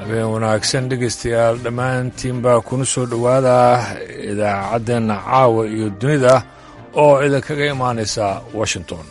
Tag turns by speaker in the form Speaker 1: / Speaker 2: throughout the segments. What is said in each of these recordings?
Speaker 1: habeen wanaagsan dhegaystayaal dhammaantiinbaa kuna soo dhowaada idaacaddeena caawa iyo dunida oo idinkaga imaanaysa washington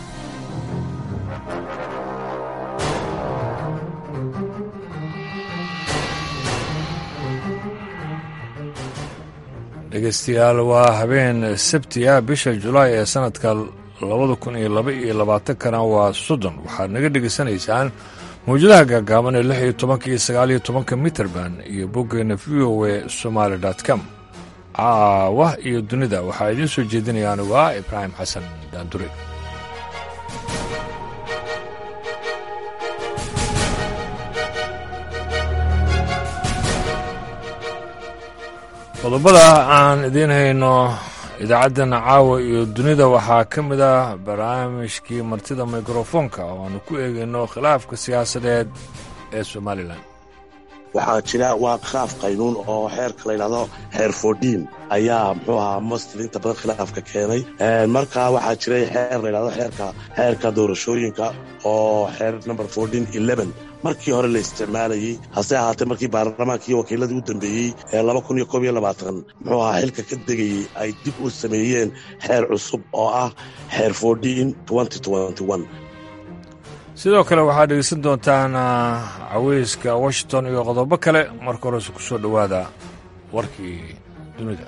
Speaker 1: dhegaystayaal waa habeen sabti ah bisha julaay ee sannadka labada kun iyo laba iyo labaatankana waa soddon waxaad naga dhegaysanaysaan mawjadaha gaagaaban ee lix iyo tobanka iyo sagaal iyo tobanka mitrband iyo boggeena v o e somaali com caawa iyo dunida waxaa idiin soo jeedinaya anigu ah ibraahim xasan daandure qodobada aan idiin hayno idaacaddan caawa iyo dunida waxaa ka mid ah barnaamijkii martida mikrofoonka oo aanu ku eegayno khilaafka siyaasadeed ee somalilan
Speaker 2: waxaa jira waa khilaaf qaynuun oo xeerka la ydhahdo xeer fordin ayaa muxuu ahaa mostil inta badan khilaafka keenay markaa waxaa jiray xeer layidhahdo xeerka xeerka doorashooyinka oo xeer number fordin eleven markii hore la isticmaalayey hase ahaatee markii baarlamaankii wakiiladii u dambeeyey ee laba kun iyo koob iyo labaatan muxuu ahaa xilka ka degayey ay dib u sameeyeen xeer cusub oo ah xeer fordin twenty twenty one
Speaker 1: sidoo kale waxaad dhegeysan doontaan caweyska washington iyo qodobo kale marka horese ku soo dhowaada warkii dunida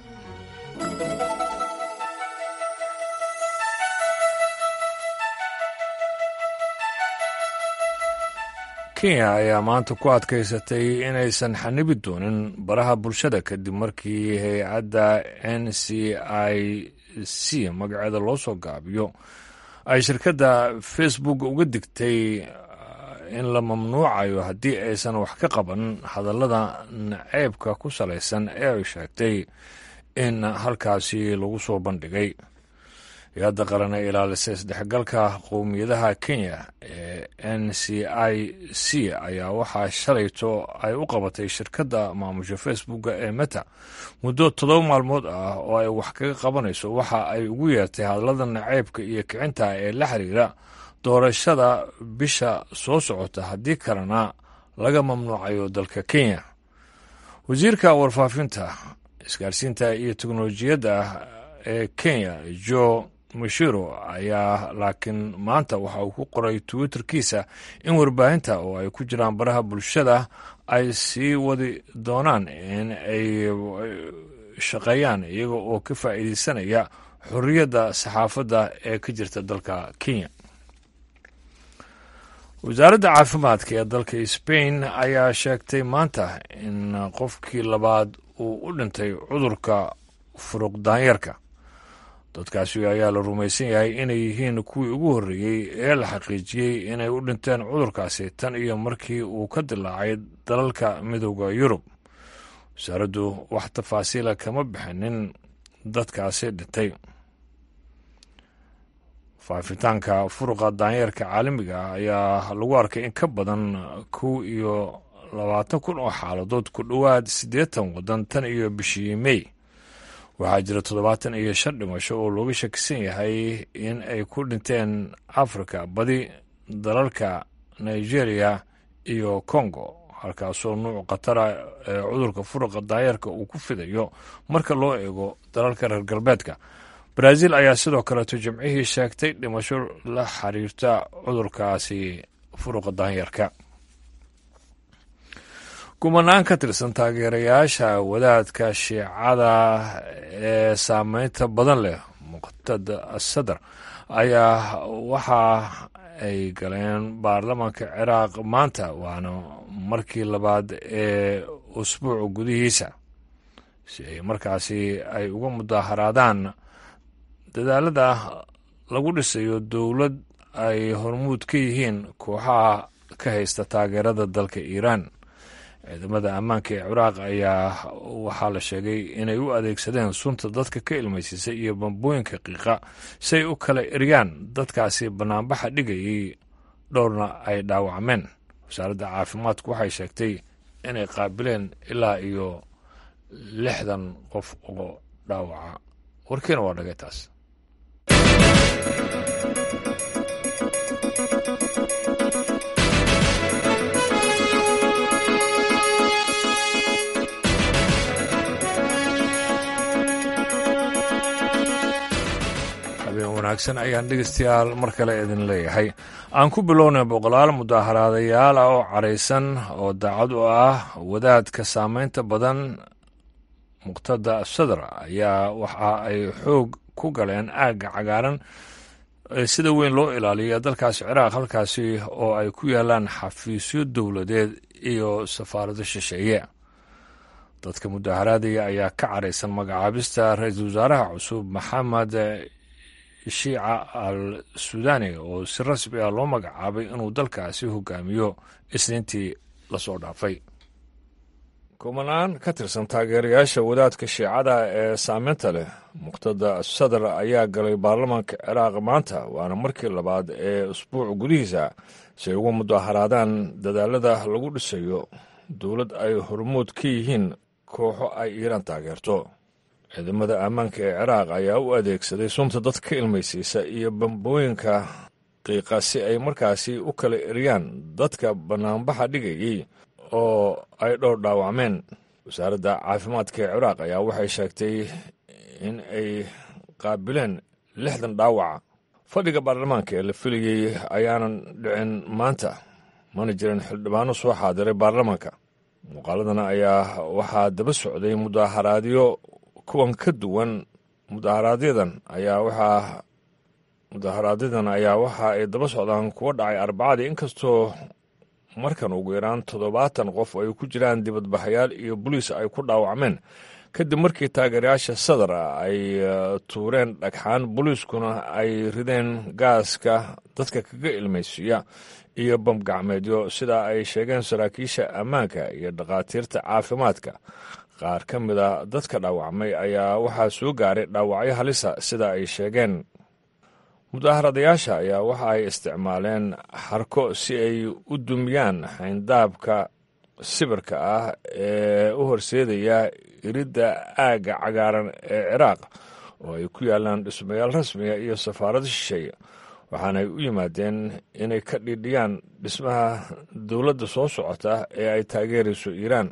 Speaker 1: kenya ayaa maanta ku adkaysatay inaysan xanibi doonin baraha bulshada kadib markii hay-adda n c i c magaceeda loo soo gaabiyo ay shirkadda facebook uga digtay in la mamnuucayo haddii aysan wax ka qaban hadallada naceybka ku salaysan ee ay sheegtay in halkaasi lagu soo bandhigay hay-adda qaran ee ilaalisa isdhexgalka qowmiyadaha kenya ee n c i c ayaa waxaa shalayto ay u qabatay shirkadda maamusha facebooka ee meta muddo toddoba maalmood ah oo ay wax kaga qabanayso waxa ay ugu yeertay hadallada naceybka iyo kicinta ee la xiriira doorashada bisha soo socota haddii kalena laga mamnuucayo dalka kenya wasiirka warfaafinta isgaarsiinta iyo teknolojiyadda ee kenya jo mashiro ayaa laakiin maanta waxa uu ku qoray twitterkiisa in warbaahinta oo ay ku jiraan baraha bulshada ay sii wadi doonaan in ay shaqeeyaan iyaga oo ka faa'iideysanaya xorriyadda saxaafadda ee ka jirta dalka kenya wasaaradda caafimaadka ee dalka sbain ayaa sheegtay maanta in qofkii labaad uu u dhintay cudurka furuq daanyarka dadkaasi ayaa la rumaysan yahay inay yihiin kuwii ugu horreeyey ee la xaqiijiyey inay u dhinteen cudurkaasi tan iyo markii uu ka dilaacay dalalka midooda yurub wasaaraddu wax tafaasiila kama bixinin dadkaasi dhintay faafitaanka furuqa daanyeerka caalamiga ah ayaa lagu arkay in ka badan kow iyo labaatan kun oo xaaladood ku dhowaad siddeetan waddan tan iyo bishii mey waxaa jira toddobaatan iyo shan dhimasho oo looga shakisan yahay in ay ku dhinteen africa badi dalalka nigeria iyo congo halkaasoo nuuc khatara ee cudurka furuqa daayeerka uu ku fidayo marka loo eego dalalka reer galbeedka brazil ayaa sidoo kaleeto jimcihii sheegtay dhimasho la xiriirta cudurkaasi furuqa daanyarka kumanaan ka tirsan taageerayaasha wadaadka shiicada ee saameynta badan leh muqtada sadar ayaa waxa ay galeen baarlamaanka ciraaq maanta waana markii labaad ee usbuuca gudihiisa si ay markaasi ay uga mudaaharaadaan dadaalada lagu dhisayo dowlad ay hormuud ka yihiin kooxaha ka haysta taageerada dalka iiraan ciidamada ammaanka ee ciraaq ayaa waxaa la sheegay inay u adeegsadeen sunta dadka ka ilmaysiisay iyo bambooyinka qiiqa si ay u kala eryaan dadkaasi banaanbaxa dhigayay dhowrna ay dhaawacmeen wasaaradda caafimaadku waxay sheegtay inay qaabileen ilaa iyo lixdan qof oo dhaawaca warkiina waa dhagay taas wanaagsan ayaan dhegeystayaal mar kale idin leeyahay aan ku bilownay boqolaal mudaaharaadayaal ah oo caraysan oo daacad u ah wadaadka saameynta badan muqtada sadr ayaa waxa ay xoog ku galeen aagga cagaaran sida weyn loo ilaaliya dalkaasi ciraaq halkaasi oo ay ku yaalaan xafiisyo dowladeed iyo safaarado shisheeye dadka mudaaharaadaya ayaa ka caraysan magacaabista ra-iisul wasaaraha cusub maxamed shiica al suudani oo si rasmi ah loo magacaabay inuu dalkaasi hogaamiyo isniintii lasoo dhaafay kumanaan ka tirsan taageerayaasha wadaadka shiicada ee saameynta leh muqtada sadr ayaa galay baarlamaanka ciraaq maanta waana markii labaad ee usbuuc gudihiisa si ay uga mudaaharaadaan dadaalada lagu dhisayo dowlad ay hormuud ka yihiin kooxo ay iiraan taageerto ciidamada ammaanka ee ciraaq ayaa u adeegsaday sunta dad ka ilmaysiisa iyo bambooyinka qiiqa si ay markaasi u kala eriyaan dadka bannaanbaxa dhigayay oo ay dhowr dhaawacmeen wasaaradda caafimaadka ee ciraaq ayaa waxay sheegtay in ay qaabileen lixdan dhaawaca fadhiga baarlamaanka ee la filayey ayaanan dhicin maanta mana jirin xildhibaano soo xaadiray baarlamaanka muuqaaladana ayaa waxaa daba socday mudaaharaadyo kuwan ka duwan mudaaharaadyadan ayaa waxaa mudaaharaadyadan ayaa waxa ay daba socdaan kuwa dhacay arbacadii inkastoo markan ugu yaraan toddobaatan qof ay ku jiraan dibadbaxayaal iyo boliis ay ku dhaawacmeen kadib markii taageerayaasha sadar ay tuureen dhagxaan boliiskuna ay rideen gaaska dadka kaga ilmaysiiya iyo bamgacmeedyo sida ay sheegeen saraakiisha ammaanka iyo dhakhaatiirta caafimaadka qaar ka mid a dadka dhaawacmay ayaa waxaa soo gaaray dhaawacyo halisa sida ay sheegeen mudaharadayaasha ayaa waxa ay isticmaaleen xarko si ay u dumiyaan xayndaabka sibirka ah ee u horseedaya iridda aagga cagaaran ee ciraaq oo ay ku yaalaan dhismayaal rasmiga iyo safaarado shisheeye waxaanay u yimaadeen inay ka dhidhiyaan dhismaha dowladda soo socota ee ay taageerayso iiraan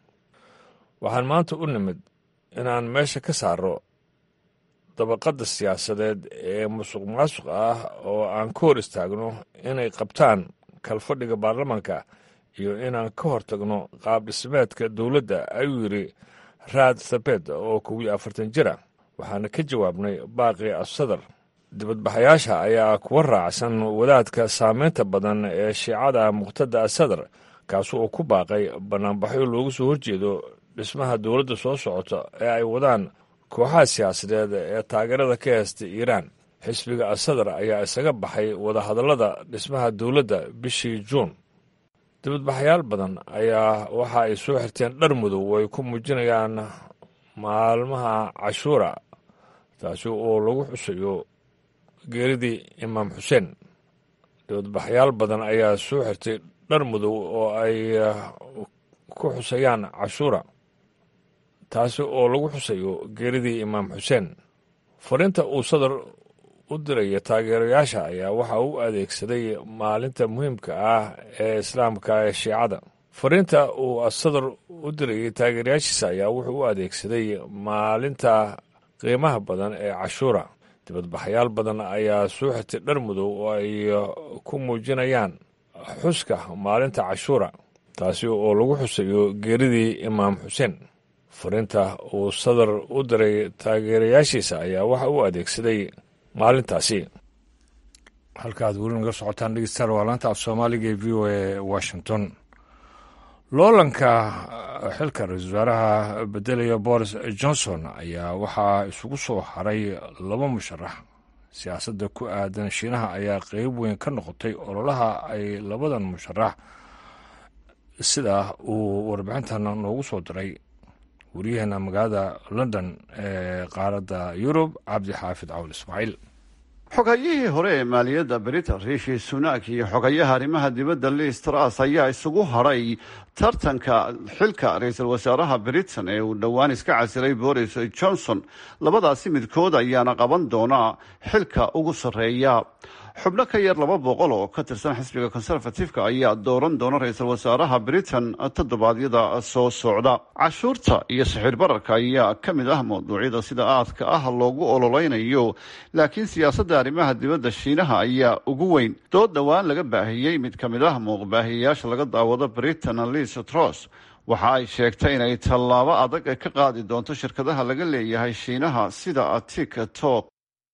Speaker 1: waxaan maanta u nimid inaan meesha ka saaro dabaqadda siyaasadeed ee musuq maasuq ah oo aan ka hor istaagno inay qabtaan kalfadhiga baarlamaanka iyo inaan ka hortagno qaab dhismeedka dowladda ayuu yidhi raad thabed oo kow iyo afartan jir ah waxaana ka jawaabnay baaqi asadar dibadbaxayaasha ayaa kuwa raacsan wadaadka saameynta badan ee shiicada muqtada asadar kaasi oo ku baaqay bannaanbaxyo loogu soo horjeedo dhismaha dowladda soo socota ee ay wadaan kooxaha siyaasadeed ee taageerada ka heesta iiraan xisbiga asadar ayaa isaga baxay wadahadallada dhismaha dowladda bishii juun dibadbaxayaal badan ayaa waxa ay soo xirteen dhar mudow oo ay ku muujinayaan maalmaha cashuura taasi oo lagu xusayo geeridii imaam xuseen dibadbaxayaal badan ayaa soo xirtay dhar mudow oo ay ku xusayaan cashuura taasi oo lagu xusayo geeridii imaam xuseen fariinta uu sadar u diraya taageerayaasha ayaa waxa u adeegsaday maalinta muhiimka ah ee islaamka ee shiicada fariinta uu sadar u dirayay taageerayaashiisa ayaa wuxuu u adeegsaday maalinta qiimaha badan ee cashuura dibadbaxayaal badan ayaa soo xirtay dhar mudow oo ay ku muujinayaan xuska maalinta cashuura taasi oo lagu xusayo geeridii imaam xuseen fariinta uu sadar u diray taageerayaashiisa ayaa waxa u adeegsaday maalintaasi halkaaad weli naga socotaan dhegeystayaal waa laanta af soomaaliga ee v o a washington loolanka xilka ra-iisul wasaaraha bedelaya boris johnson ayaa waxaa isugu soo haray laba musharax siyaasadda ku aadan shiinaha ayaa qeyb weyn ka noqotay ololaha ay labadan musharax sida uu warbixintan noogu soo diray wariyaheena magaalada london ee qaaradda yurub cabdi xaafid cawl ismaaciil
Speaker 3: xogayihii hore ee maaliyadda britain riishi sunak iyo xogayaha arrimaha dibadda liis tras ayaa isugu hadhay tartanka xilka ra-iisul wasaaraha britain ee uu dhowaan iska casiray boris johnson labadaasi midkood ayaana qaban doona xilka ugu sarreeya xubno ka yar laba boqol oo ka tirsan xisbiga conservatifeka ayaa dooran doona ra-iisul wasaaraha britain toddobaadyada soo socda cashuurta iyo sixir bararka ayaa ka mid ah mawduucyada sida aadka ah loogu ololeynayo laakiin siyaasadda arrimaha dibadda shiinaha ayaa ugu weyn dood dhowaan laga baahiyey mid ka mid ah muuqbaahiyeyaasha laga daawado britain liz tros waxa ay sheegtay inay tallaabo adag ka qaadi doonto shirkadaha laga leeyahay shiinaha sida tiktok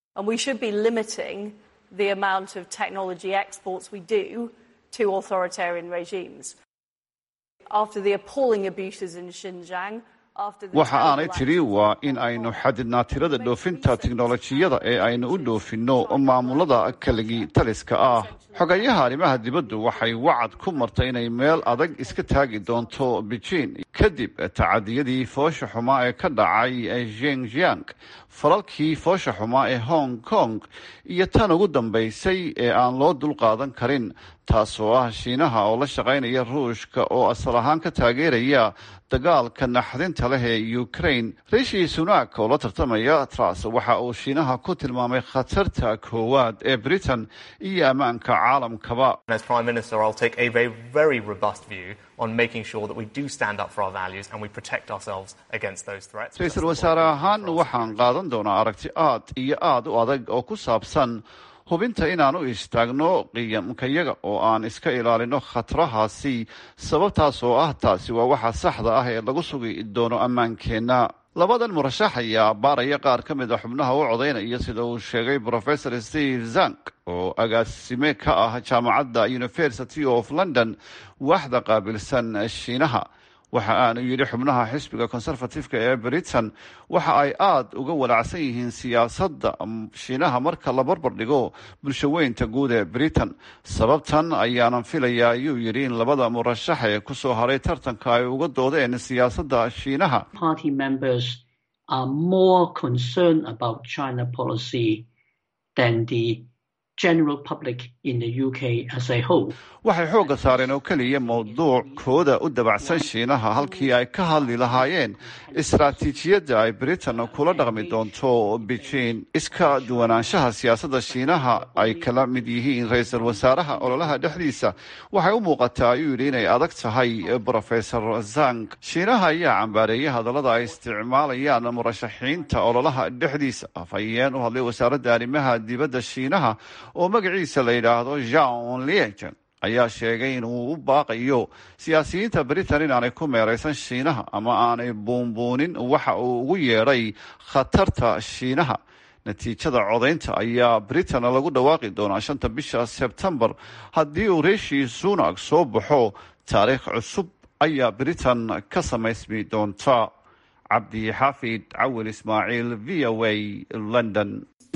Speaker 4: the amount of technology exports we do to authoritarian regimes. After the appalling abuses in Xinjiang,
Speaker 3: waxa aanay tidhi waa in aynu xadidnaa tirada dhoofinta tiknolojiyada ee aynu u dhoofinno maamulada kaligii taliska ah xogayaha arrimaha dibaddu waxay wacad ku martay inay meel adag iska taagi doonto beijing kadib tacadiyadii foosha xumaa ee ka dhacay zhenjiang falalkii foosha xumaa ee hong kong iyo tan ugu dambaysay ee aan loo dulqaadan karin taasoo ah shiinaha oo la shaqaynaya ruushka oo asal ahaan ka taageeraya dagaalka naxdinta leh ee ukraine rishi sunak oo la tartamaya tras waxa uu shiinaha ku tilmaamay khatarta koowaad ee britain iyo ammaanka caalamkaba ra-iisul wasaare ahaan waxaan qaadan doonaa aragti aad iyo aad u adag oo ku saabsan hubinta inaan u istaagno qiyamkayaga oo aan iska ilaalino khatarahaasi sababtaas oo ah taasi waa waxa saxda ah ee lagu sugi doono ammaankeenna labadan murashax ayaa baaraya qaar ka mid a xubnaha u codaynaya sida uu sheegay professor steve zank oo agaasime ka ah jaamacadda university of london waxda qaabilsan shiinaha waxa aanu yidhi xubnaha xisbiga conservatifeka ee britain waxa ay aada uga walacsan yihiin siyaasadda shiinaha marka la barbar dhigo bulshaweynta guud ee britain sababtan ayaanan filayaa ayuu yidhi in labada murashax ee kusoo haray tartanka ay uga doodeen siyaasadda shiinaha waxay xoogga saareen oo keliya mowduuc kooda u dabacsan shiinaha halkii ay ka hadli lahaayeen istaraatiijiyadda ay britain kula dhaqmi doonto beijing iska duwanaanshaha siyaasadda shiinaha ay kala mid yihiin ra-iisul wasaaraha ololaha dhexdiisa waxay u muuqataa ayuu yidhi inay adag tahay professor zank shiinaha ayaa cambaareeyay hadallada ay isticmaalayaan murashaxiinta ololaha dhexdiisa afhayeen u hadlay wasaaradda arrimaha dibadda shiinaha oo magaciisa la yidhaahdo jean liegen ayaa sheegay inuu u baaqayo siyaasiyiinta britain inaanay ku meeraysan shiinaha ama aanay buunbuunin waxa uu ugu yeedhay khatarta shiinaha natiijada codaynta ayaa britain lagu dhawaaqi doonaa shanta bisha sebtembar haddii uu rishi sunak soo baxo taariikh cusub ayaa britain ka samaysmi doonta cabdi xaafid cawil ismaaciil v o a london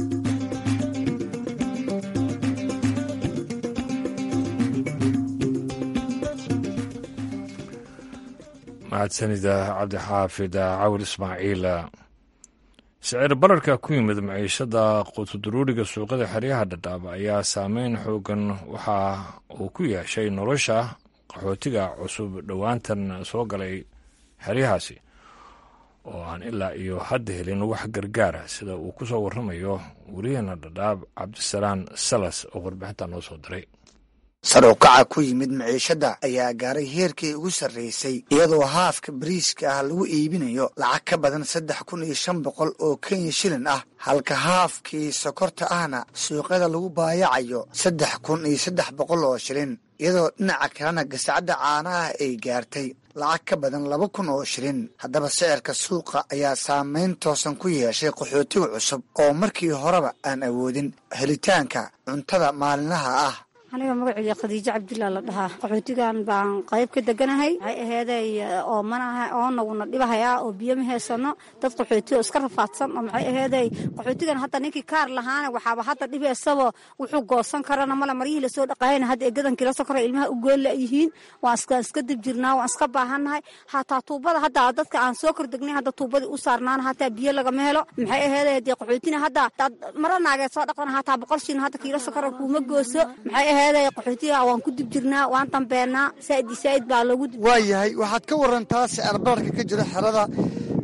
Speaker 1: mahadsanida cabdixaafid cawil ismaaciil sicir bararka ku yimid maciishada qutuduruuriga suuqada xeryaha dhadhaab ayaa saameyn xoogan waxa uu ku yeeshay nolosha qaxootiga cusub dhowaantan soo galay xeryahaasi oo aan ilaa iyo hadda helin wax gargaara sida uu ku soo warramayo wariyaheena dhadhaab cabdisalaan salas oo warbixinta noo soo diray
Speaker 5: sar u kaca ku yimid maciishadda ayaa gaaray heerkii ugu sarreysay iyadoo haafka bariiska ah lagu iibinayo lacag ka badan saddex kun iyo shan boqol oo kenya shilin ah halka haafkii sokorta ahna suuqyada lagu baayacayo saddex kun iyo saddex boqol oo shilin iyadoo dhinaca kalena gasacadda caanaha ay gaartay lacag ka badan laba kun oo shilin haddaba sicirka suuqa ayaa saameyn toosan ku yeeshay qaxootiga cusub oo markii horeba aan awoodin helitaanka cuntada maalinlaha ah
Speaker 6: aniga magaceyga khadiijo cabdillah la dhahaa qaxootigan baan qayb ka deganahay waxay aheeday oo manaha oonaguna dhibahayaa oo biyo ma haysano dad qaxooti oo iska rafaadsan oo maxay aheeday qaxootigan hadda ninkii kaar lahaana waxaaba hadda dhibaysaba wuxuu goosan karana male maryihii lasoo dhaqaayana hadda eegadan kila sokora ilmaha u goolla yihiin waan iska iska dib jirnaa waan iska baahannahay hataa tuubada hadda dadka aan soo kordegnay hadda tuubadii u saarnaana hataa biyo lagama helo maxay aheeday dee qaxootina hadda mara naageed soo dhaqdana hataa boqol shilin hadda kiilo sokora kuuma gooso maxay qaxootiga waan ku dib jirnaa waan dambeenaa saaid saaid baa loogu
Speaker 5: waa yahay waxaad ka warantaa sicir bararka ka jira xerada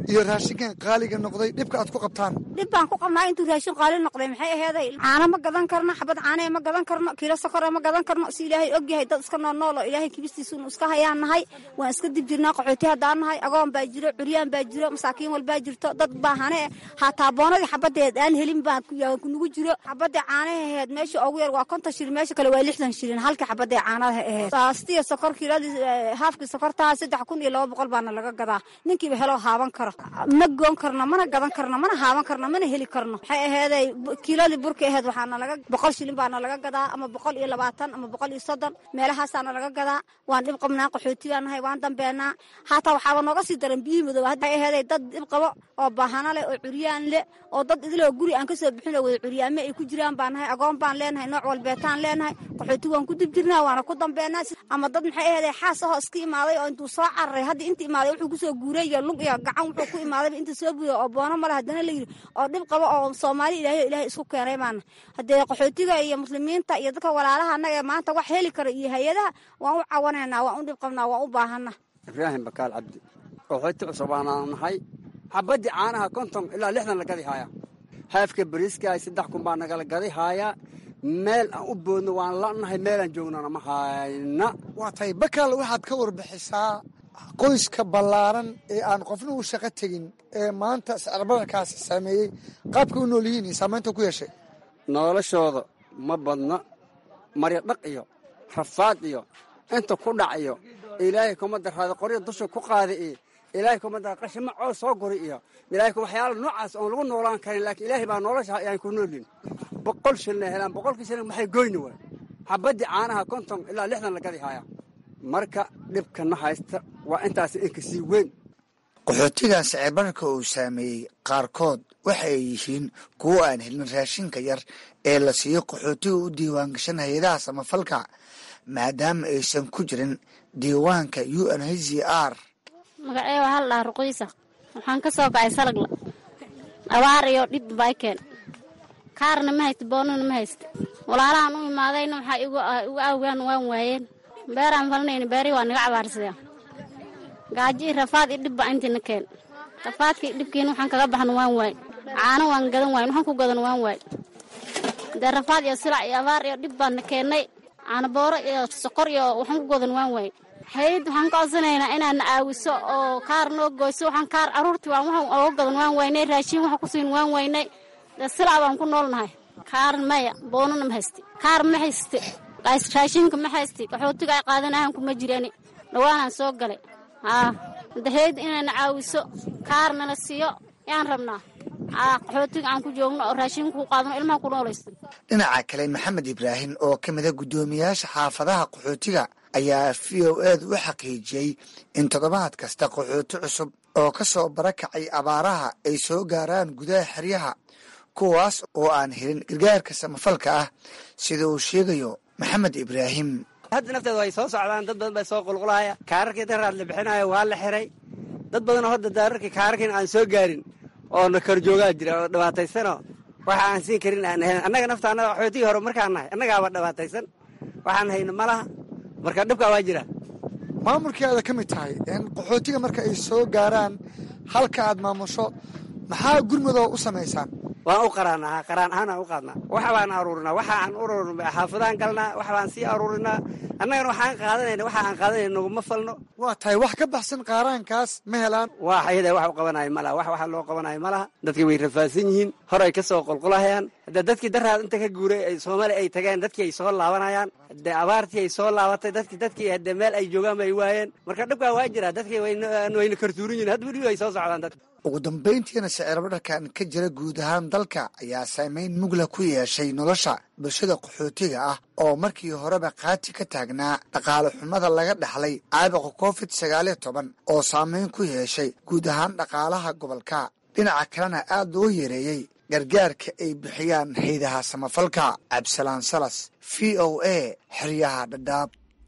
Speaker 7: iyo raashinkan qaaliga noqday dhibka aad ku qabtaan
Speaker 6: dhib baan ku qabnaa intuu raashin qaali noqday maxay aheeday caano ma gadan karno xabad caanee ma gadan karno kiilo sokore ma gadan karno si ilaahay og yahay dad iska noolnool oo ilaahay kibistiisuunu iska hayaan nahay waan iska dib jirnaa qaxooti haddaan nahay agoon baa jiro curyaan baa jiro masaakiin walbaa jirto dad baahane hataa boonadii xabadeed aan helin baa kunugu jiro xabadii caanaha aheed meesha ugu yar waa konton shilin meesha kale waa lixdan shilin halkii xabadii caanaha aheed saastiya sokor kiiladii haafkii sokortaa saddex kun iyo laba boqol baana laga gadaa ninkiiba heloo haaban karo ma goon karno mana gadan karno mana haaban karno mana heli karno waxay aheeday kiiladii burka aheed waxaana laga boqol shilin baana laga gadaa ama boqol iyo labaatan ama boqol iyo soddon meelahaasaana laga gadaa waan dhib qabnaa qaxooti baan nahay waan dambeenaa haataa waxaaba nooga sii daran biyihii madow waxay aheeday dad dhib qabo oo baahano leh oo curyaan leh oo dad idiloo guri aan kasoo bixin oo wada curyaame ay ku jiraan baan nahay agoon baan leenahay nooc walbeetaan leenahay qaxooti waan ku dib jirnaa waana ku dambeenaa ama dad maxay aheeday xaas ahoo iska imaaday oo intuu soo cararay hadda inta imaaday wuxuu kusoo guuray iyo lug iyo gacan wuxuu ku imaadayba inta soo buuya oo boono male haddana la yidhi oo dhib qabo oo soomaali ilaahay ilaahay isku keenay baana haddee qaxootiga iyo muslimiinta iyo dadka walaalaha annaga ee maanta wax heli kara iyo hay-adaha waan u cawanaynaa waan u dhib qabnaa waan u baahana
Speaker 8: ibraahim bakaal cabdi qaxooti cusub aanaan nahay xabadii caanaha konton ilaa lixdan la gadi haaya haafka bariiska saddex kun baa nagala gadi haaya meel aan u boodno waan lanahay meelaan joognana ma hayna
Speaker 7: waa tahay bakaal waxaad ka warbixisaa qoyska ballaaran ee aan qofna u shaqo tegin ee maanta sicirbararkaasi saameeyey qaabka u nool yihiin iyo saamaynta ku yeeshay
Speaker 8: noloshooda ma badna marya dhaq iyo rafaad iyo inta ku dhac iyo ilaahay kuma daraada qorya dusha ku qaada iyo ilaahay kuma dara qashima coos soo guri iyo ilaahay waxyaala noocaas oon lagu noolaan karin laakiin ilaahay baa nolosha ayaan ku noolin boqol shilina helaan boqolkii shilin maxay goyni waay xabadii caanaha konton ilaa lixdan la gadi haya marka dhibkana haysta waa intaas inka sii weyn
Speaker 5: qaxootigan sicirbararka uu saameeyey qaarkood waxa ay yihiin kuwo aan helin raashinka yar ee la siiyo qaxootiga u diiwaangashan hay-adaha samafalka maadaama aysan ku jirin diiwaanka u n h c r
Speaker 9: magacee waxaa la dhahaa ruqiisa waxaan ka soo kacay salagla abaar iyo dhib baykeen kaarna ma haysta boonana ma haysta walaalahaan u imaadayna waxaa igu awgaan waan waayeen beeraan falinayna beerii waa naga cabaarsadeen gaajo iyo rafaad iyo dhibba intiina keen rafaadkii dhibkiina waxaan kaga baxno waan waay caano waan gadan waayn waxaan ku gadan waan waay dee rafaad iyo silac iyo abaar iyo dhib baana keennay caanabooro iyo sokor iyo waxaan ku gadan waan waay hayad waxaan ka codsanaynaa inaadna caawiso oo kaar noo goyso waxaan kaar caruurtii waan waxaan ooga gadan waan waynay raashiin waxa ku siin waan waynay dee silac baan ku noolnahay kaar maya boonana ma hayste kaar ma hayste raashinka ma hayste qaxootiga ay qaadanahan kuma jirani dhawaanaan soo galay haa daheyda inayna caawiso kaarnala siiyo yaan rabnaa qaxootiga aan ku joogno oo raashinka ku qaadano ilmaha ku noolaysto
Speaker 5: dhinaca kale maxamed ibraahim oo ka mida guddoomiyaasha xaafadaha qaxootiga ayaa v o edu u xaqiijiyey in toddobaad kasta qaxooti cusub oo ka soo barakacay abaaraha ay soo gaaraan gudaha xeryaha kuwaas oo aan helin gargaarka samafalka ah sida uu sheegayo maxamed ibraahim
Speaker 8: hadda nafteeda way soo socdaan dad badan baa soo qulqulaya kaararkii daraad la bixinayo waa la xiray dad badanoo hadda daararkii kaararkiin aan soo gaarin oo na kor joogaa jira oo dhibaataysanoo waxa aan siin karin aan ahayn annaga nafta annaga waxootigii hore markaan nahay annagaaba dhibaataysan waxaan hayno ma laha marka dhibkaa waa jira
Speaker 7: maamulkii aada ka mid tahay qaxootiga marka ay soo gaaraan halka aad maamusho maxaa gurmudoo u samaysaan
Speaker 8: waan u qaraanaa qaraan ahaanaan u qaadnaa wax baan aruurinaa waxa aan ururin xaafadaan galnaa wax baan sii aruurinaa annagana waxaan qaadanayna waxa aan qaadanayna naguma falno
Speaker 7: waa tahay wax ka baxsan qaaraankaas ma helaan
Speaker 8: waa ayada wax u qabanayo malaha wax waxa loo qabanayo malaha dadkii way rafaadsan yihiin hor ay ka soo qulqulahayaan hadde dadkii daraad inta ka guuray ay soomaali ay tageen dadkii ay soo laabanayaan hadde abaartii ay soo laabatay dadki dadkii hadde meel ay joogaan bay waayeen marka dhibkaa waa jira dadkii wayna kartuurin yihin hadda weliba ay soo socdaan dadka
Speaker 5: ugu dambayntiina sicirbararkan ka jira guud ahaan dalka ayaa saameyn mugla ku yeeshay nolosha bulshada qaxootiga ah oo markii horeba qaati ka taagnaa dhaqaale xumada laga dhaxlay caabuqa covid sagaaliyo toban oo saameyn ku yeeshay guud ahaan dhaqaalaha gobolka dhinaca kalena aad loo yareeyey gargaarka ay bixiyaan haydaha samafalka cabdisalaan salas v o a xeryaha dhadhaab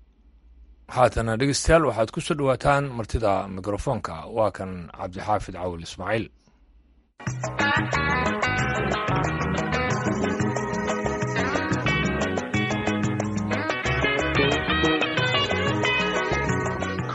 Speaker 1: haatana dhegeystayaal waxaad ku soo dhowaataan martida mikrofoonka waa kan cabdixaafid cawil ismaaciil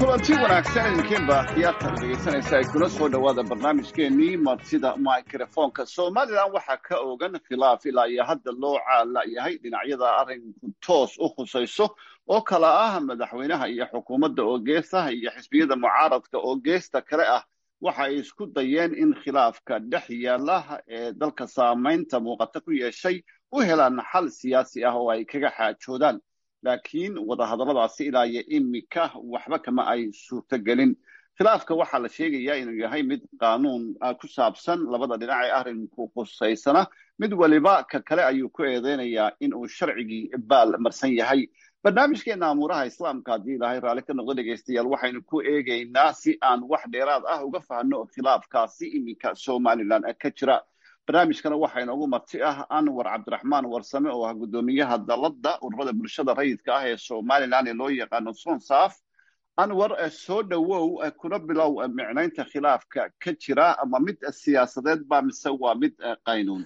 Speaker 3: kulanti wanaagsan idinkiinba khiyaartan dhegaysanaysa ay kuna soo dhowaada barnaamijkeenii martida microfonka somalilan waxaa ka ogan khilaaf ilaa iyo hadda loo caala yahay dhinacyada arrinku toos u khusayso oo kala ah madaxweynaha iyo xukuumadda oo geesta iyo xisbiyada mucaaradka oo geesta kale ah waxa ay isku dayeen in khilaafka dhex yaala ee dalka saamaynta muuqata ku yeeshay u helaan xal siyaasi ah oo ay kaga xaajoodaan laakiin wadahadalladaasi ilaa iyo imika waxba kama ay suurtogelin khilaafka waxaa la sheegayaa inuu yahay mid qaanuun ku saabsan labada dhinac ee arrinku khusaysana mid waliba ka kale ayuu ku eedeynayaa in uu sharcigii baal marsan yahay barnaamijkeena amuuraha islaamka haddii ilaahay raalli ka noqdo dhegaystayaal waxaynu ku eegaynaa si aan wax dheeraad ah uga fahno khilaafkaasi iminka somalilan ka jira barnaamijkana waxaa inoogu marti ah anwar cabdiraxmaan warsame oo ah guddoomiyaha dalladda ururada bulshada rayidka ah ee somalilan ee loo yaqaano sonsaaf anwar soo dhowow kuna bilow micnaynta khilaafka ka jira ama mid siyaasadeed ba mise waa mid qaynuun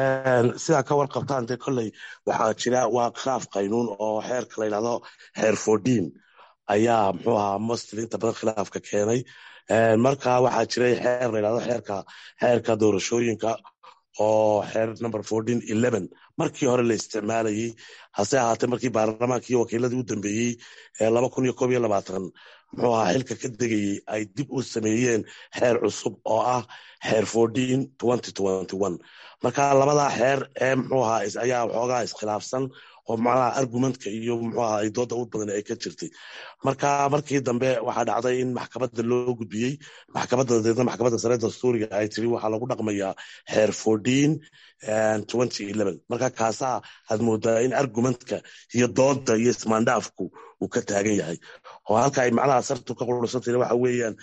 Speaker 2: sidaa ka warqabtaan dee kolley waxaa jira waa khilaaf qaynuun oo xeerka la yidhahdo xeer fordin ayaa muxuu ahaa mostil inta badan khilaafka keenay marka waxaa jiray xeer la yidhahdo xeerka xeerka doorashooyinka oo xeer number fourteen eleven markii hore la isticmaalayey hase ahaatee markii baarlamaankii wakiiladii u dambeeyey ee laba kun iyo koob iyo labaatan muxuu ahaa xilka ka degayey ay dib u sameeyeen xeer cusub oo ah xeer fourteen twenty twenty one marka labadaa xeer ee muxuu ahaa ayaa waxoogaa iskhilaafsan oo macnaha argumentka iyo muxuu ahaa ay dooda u badan ay ka jirtay marka markii dambe waxaa dhacday in maxkamadda loo gudbiyey maxkamadda dabeedna maxkamadda sare dastuuriga ay tiri waxaa lagu dhaqmayaa xeer fourteen twenty eleven marka kaasaa aad moodaa in argumentka iyo dooda iyo ismaandhaafku uu ka taagan yahay oo halka ay macnaha sartu ka qurursantayna waxa weeyaan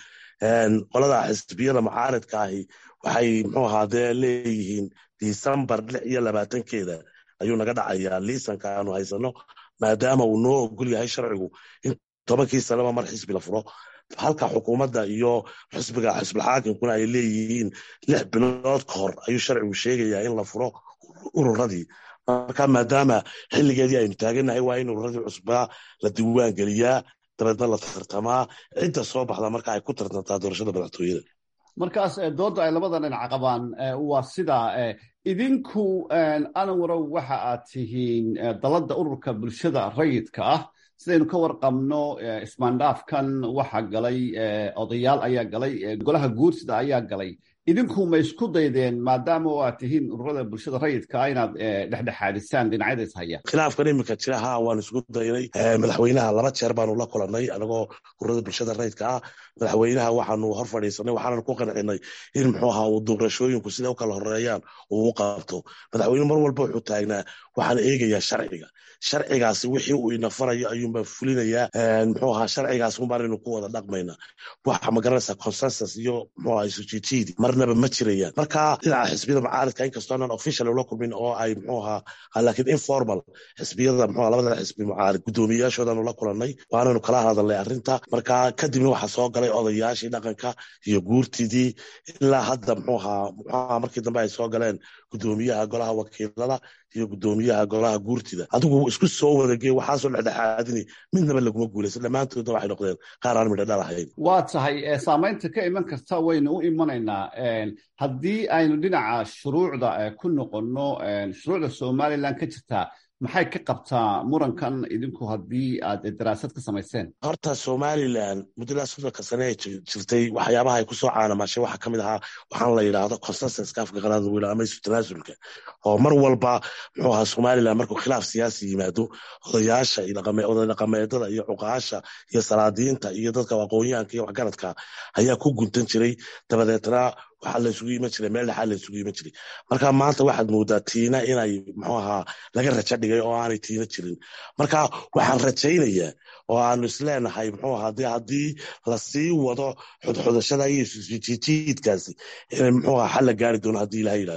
Speaker 2: qolada xisbiyada mucaaridka ahi waxay muxuu ahaa dee leeyihiin decembar lix iyo labaatankeeda ayuu naga dhacayaa liisanka aanu haysano maadaama uu noo ogol yahay sharcigu in tobankii sanaba mar xisbi la furo halka xukuumadda iyo xisbiga xisbilxaakimkuna ay leeyihiin lix bilood ka hor ayuu sharcigu sheegayaa in la furo ururadii marka maadaama xilligeedii aynu taaganahay waa in ururadii cusbaa la diiwaan geliyaa dabeedna la tartamaa cidda soo baxda marka ay ku tartantaa doorashada madaxtooyada
Speaker 3: markaas dooda ay labada dhinac qabaan waa sidaa idinku anwarow waxa aad tihiin dalladda ururka bulshada rayidka ah sidaynu ka warqabno ismaandhaafkan waxa galay odayaal ayaa galay golaha guursida ayaa galay idinku ma isku daydeen maadaama oo aad tihiin ururada bulshada rayidka ah inaad dhexdhexaadisaan dhinacyada is haya
Speaker 2: khilaafkan iminka jira ha waan isku daynay madaxweynaha laba jeer baanu la kulanay anagoo ururada bulshada rayidka ah madaxweynaha waxaanu hor fadhiisanay waxaanan ku qancinay in muxuu ahaa uu doorashooyinku sida u kala horeeyaan uu u qabto madaxweyne mar walba wuxuu taagnaa waxaan eegayaa sharciga sharcigaasi wixii uu ina farayo ayuunbaa fulinayaa muxuu ahaa sharcigaas unbaanaynu ku wada dhaqmayna waxa magaranaysaa consensus iyo muxuu ahaa isujijiidi marnaba ma jirayaan marka dhinaca xisbiyada mucaaridka inkastoo aanan official ula kulmin oo ay muxuu ahaa laakiin informal xisbiyada muxuu labada xisbi mucaarid guddoomiyayaashoodaanu la kulanay waanaynu kala hadalnay arrinta marka kadibna waxaa soo galay odayaashii dhaqanka iyo guurtidii ilaa hadda muxuu ahaa muxuu ahaa markii dambe ay soo galeen guddoomiyaha golaha wakiilada iyo guddoomiyaha golaha guurtida adigu isku soo wadagee waxaasoo dhexdhexaadini midnaba laguma guulaysan dhammaantoodna waxay noqdeen qaar aan midho dhalahayn
Speaker 3: waa tahay saamaynta ka iman karta waynu u imanaynaa haddii aynu dhinaca shuruucda ku noqonno shuruucda somalilan ka jirtaa maxay ka qabtaa murankan idinku haddii aad daraasad ka samayseen
Speaker 2: horta somalilan muddada soddonka sane ee jirtay waxyaabaha ay kusoo caanamashay waxaa kamid ahaa waxaan la yidhaahdo consensuska afka qalaad lagu yidhahdo ama isu tanaasulka oo mar walba muxuu ahaa somalilan markuu khilaaf siyaasi yimaado odayaasha oday dhaqameedada iyo cuqaasha iyo salaadiinta iyo dadka aqoonyahanka iyo waxgaradka ayaa ku guntan jiray dabadeetna waxaa la isugu iman jiray meel dhexaa la isugu iman jiray marka maanta waxaad moodaa tiina inay muxuu ahaa laga rajo dhigay oo aanay tiina jirin marka waxaan rajaynayaa oo aanu isleenahay muxuu ahaa de haddii lasii wado xudxudashada iyo jijiidkaasi inay muxuu ahaa xal la gaari doono haddii ilaha yidhahdo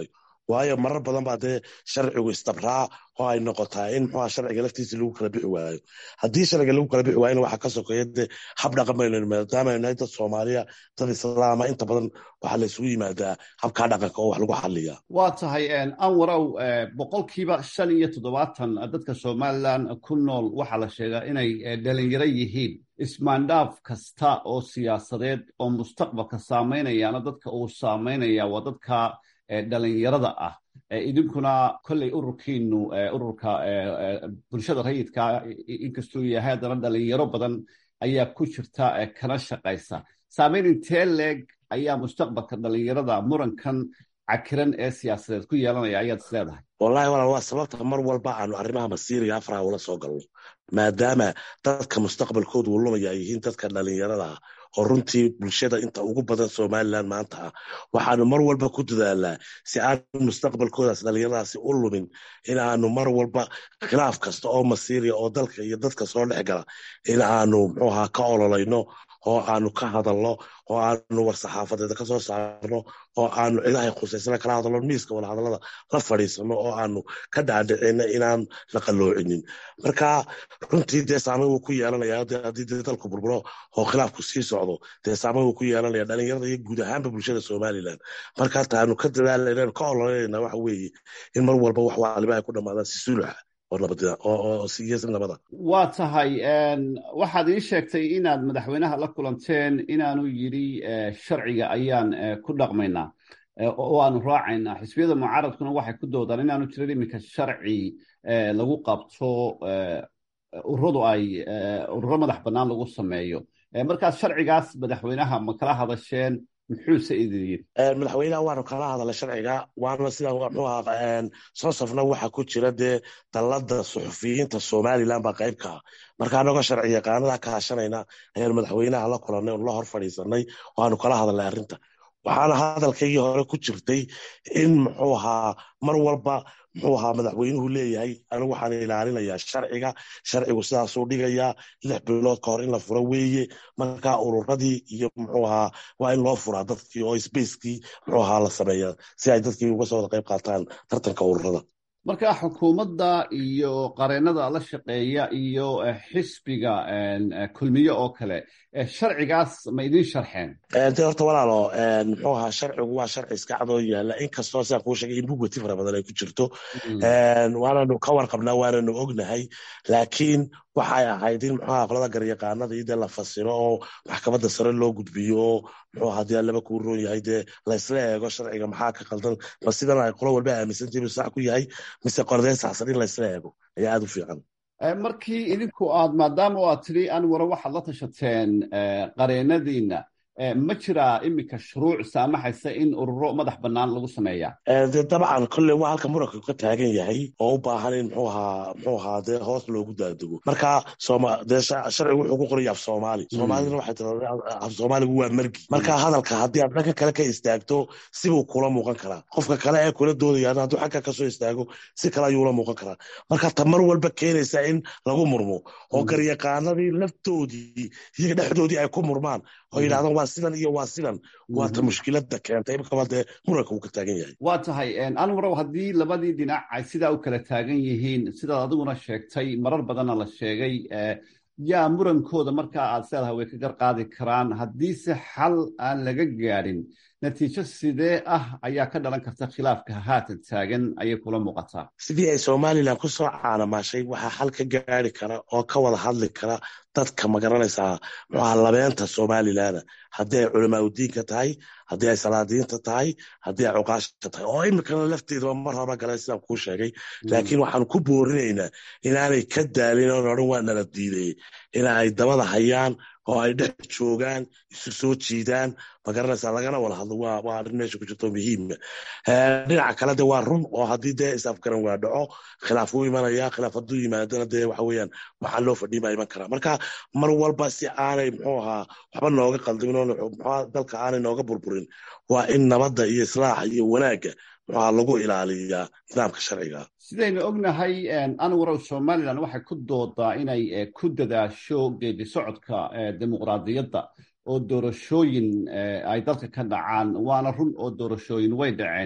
Speaker 2: waayo marar badan baa dee sharcigu istabraa oo ay noqotaa in muxuuha sharciga laftiisa lagu kala bixi waayo haddii sharciga lagu kala bixi waayona waxaa ka sokeeya dee hab dhaqan baynu maadaama aynu nahay dad soomaaliya dad islaama inta badan waxaa la isugu yimaadaa habkaa dhaqanka oo wax lagu xaliya
Speaker 3: waa tahay anwarow boqolkiiba shan iyo toddobaatan dadka somalilan ku nool waxaa la sheegaa inay dhalinyaro yihiin ismaandhaaf kasta oo siyaasadeed oo mustaqbalka saameynayaana dadka uu saameynaya waa dadka dhalinyarada ah idinkuna kolley ururkiinu ururka bulshada rayidka inkastuu yahay haddana dhalinyaro badan ayaa ku jirta kana shaqaysa saameyn intee leeg ayaa mustaqbalka dhalinyarada murankan cakiran ee siyaasadeed ku yeelanaya ayaad is leedahay
Speaker 2: wallahi walaal waa sababta mar walba aanu arrimaha masiiriga afraha ula soo galno maadaama dadka mustaqbalkoodu uu lumaya ay yihiin dadka dhalinyarada ah oo runtii bulshada inta ugu badan somalilan maanta ah waxaanu mar walba ku dadaalnaa si aanu mustaqbalkoodaas dhalinyaradaasi u lumin in aanu mar walba khilaaf kasta oo masiiriya oo dalka iyo dadka soo dhex gala in aanu muxuuha ka ololayno oo aanu ka hadalno oo aanu war-saxaafadeeda ka soo saarno oo aanu cidahay khusaysana kala hadalno miiska wada hadallada la fadhiisano oo aanu ka dhaadhicino inaan la qalloocinin marka runtii dee saameyn wuu ku yeelanaya haddii dee dalku burburo oo khilaafku sii socdo dee saameyn wuu ku yeelanaya dhalinyarada iyo guud ahaanba bulshada somalilan marka hata aanu ka dadaalanaynu ka ololanayna waxa weeye in mar walba wax waaliba ay ku dhamaadaan si suluxa
Speaker 3: waa tahay waxaad ii sheegtay inaad madaxweynaha la kulanteen inaanu yidhi sharciga ayaan ku dhaqmaynaa oo aanu raacaynaa xisbiyada mucaaradkuna waxay ku doodaan inaanu jirin iminka sharci lagu qabto ururadu ay ururo madax bannaan lagu sameeyo markaas sharcigaas madaxweynaha ma kala hadasheen muxuuse idin yidhi
Speaker 2: madaxweynaha waanu kala hadalay sharciga waana sidaa muxuu ahaa sosofna waxaa ku jira dee dallada suxufiyiinta somalilan baa qayb ka ah marka anagoo sharci yaqaanada ka hashanayna ayaanu madaxweynaha la kulannay oonu la hor fadhiisanay oo aanu kala hadalnay arrinta waxaana hadalkaygii hore ku jirtay in muxuu ahaa mar walba muxuu ahaa madaxweynuhu leeyahay anigu waxaan ilaalinayaa sharciga sharcigu sidaasuu dhigayaa lix bilood ka hor in la furo weeye marka ururadii iyo muxuu ahaa waa in loo furaa dadkii oo spacekii muxuu ahaa la sameeya si ay dadkii uga soo wada qayb qaataan tartanka ururada
Speaker 3: marka xukuumadda iyo qareennada la shaqeeya iyo xisbiga kulmiye oo kale sharcigaas ma idin sharxeen
Speaker 2: de horta walaalo muxuu ahaa sharcigu waa sharci iska cadoo yaala inkastoo sidaan kuu sheegay in bugwati fara badan ay ku jirto waananu ka warqabnaa waananu ognahay laakiin waxay ahayd in muxuaha qolada garyaqaanada iyo dee la fasiro oo maxkamadda sare loo gudbiyo oo muxuu haddii aan laba kuu roon yahay dee laysla eego sharciga maxaa ka qaldan ma sidan ay qolo walba aaminsantihibu sax ku yahay mise qordeen saxsan in laysla eego ayaa aada u fiican
Speaker 3: markii idinku aad maadaama aad tidhi anwaro waxaad la tashateen qareennadiina ma jiraa iminka shuruuc saamaxaysa in ururo madax bannaan lagu sameeyaa
Speaker 2: de dabcan kolley waa halka muranka ka taagan yahay oo u baahan in muxuu ahaa muxuu ahaa dee hoos loogu daadego marka sooma dee sharcigu wuxuu ku qoraya af soomaali soomaalidana waxay tiradaa af soomaaligu waa margi marka hadalka haddii aad dhanka kale ka istaagto sibuu kula muuqan karaa qofka kale ee kula doodayaan hadduu xagga kasoo istaago si kale ayuu la muuqan karaa marka ta mar walba keenaysa in lagu murmo oo garyaqaanadii laftoodii iyaga dhexdoodii ay ku murmaan oo yidhahdaan waa sidan iyo waa sidan waa ta mushkilada keentay imkaba dee muranka uu ka taagan yahay
Speaker 3: waa tahay anwarow haddii labadii dhinac ay sidaa u kala taagan yihiin sidaad adiguna sheegtay marar badanna la sheegay yaa murankooda markaa aad leedahay way ka garqaadi karaan haddiise xal aan laga gaadhin natiijo sidee ah ayaa ka dhalan karta khilaafka haatan taagan ayay kula muuqataa
Speaker 2: sidii ay somalilan ku soo caanamaashay waxaa xal ka gaari kara oo ka wada hadli kara dadka magaranaysaa muxuaha labeenta somalilana haddii ay culamaa udiinka tahay haddii ay salaadiinta tahay haddii ay cuqaasha tahay oo iminkana lafteedaba mar hore galeen sidaan kuu sheegay laakiin waxaanu ku boorinaynaa inaanay ka daalin oon odhan waa nala diiday ina ay dabada hayaan oo ay dhex joogaan isu soo jiidaan magaranaysaa lagana wada hadlo waa waa arrin meesha ku jirto muhiima dhinaca kale de waa run oo haddii dee isafgaran waa dhaco khilaaf wuu imanaya khilaaf hadduu yimaadana dee waxa weeyaan waxaa loo fadhiin baa iman karaa marka mar walba si aanay muxuu ahaa waxba nooga qaldamin oo muxua dalka aanay nooga burburin waa in nabadda iyo islaaxa iyo wanaagga muxuha lagu ilaaliyaa nidaamka sharciga
Speaker 3: sidaynu ognahay anwarow somalilan waxay ku doodaa inay ku dadaasho geedi socodka dimuqraadiyadda oo doorashooyin ay dalka ka dhacaan waana run oo doorashooyin way dhaceen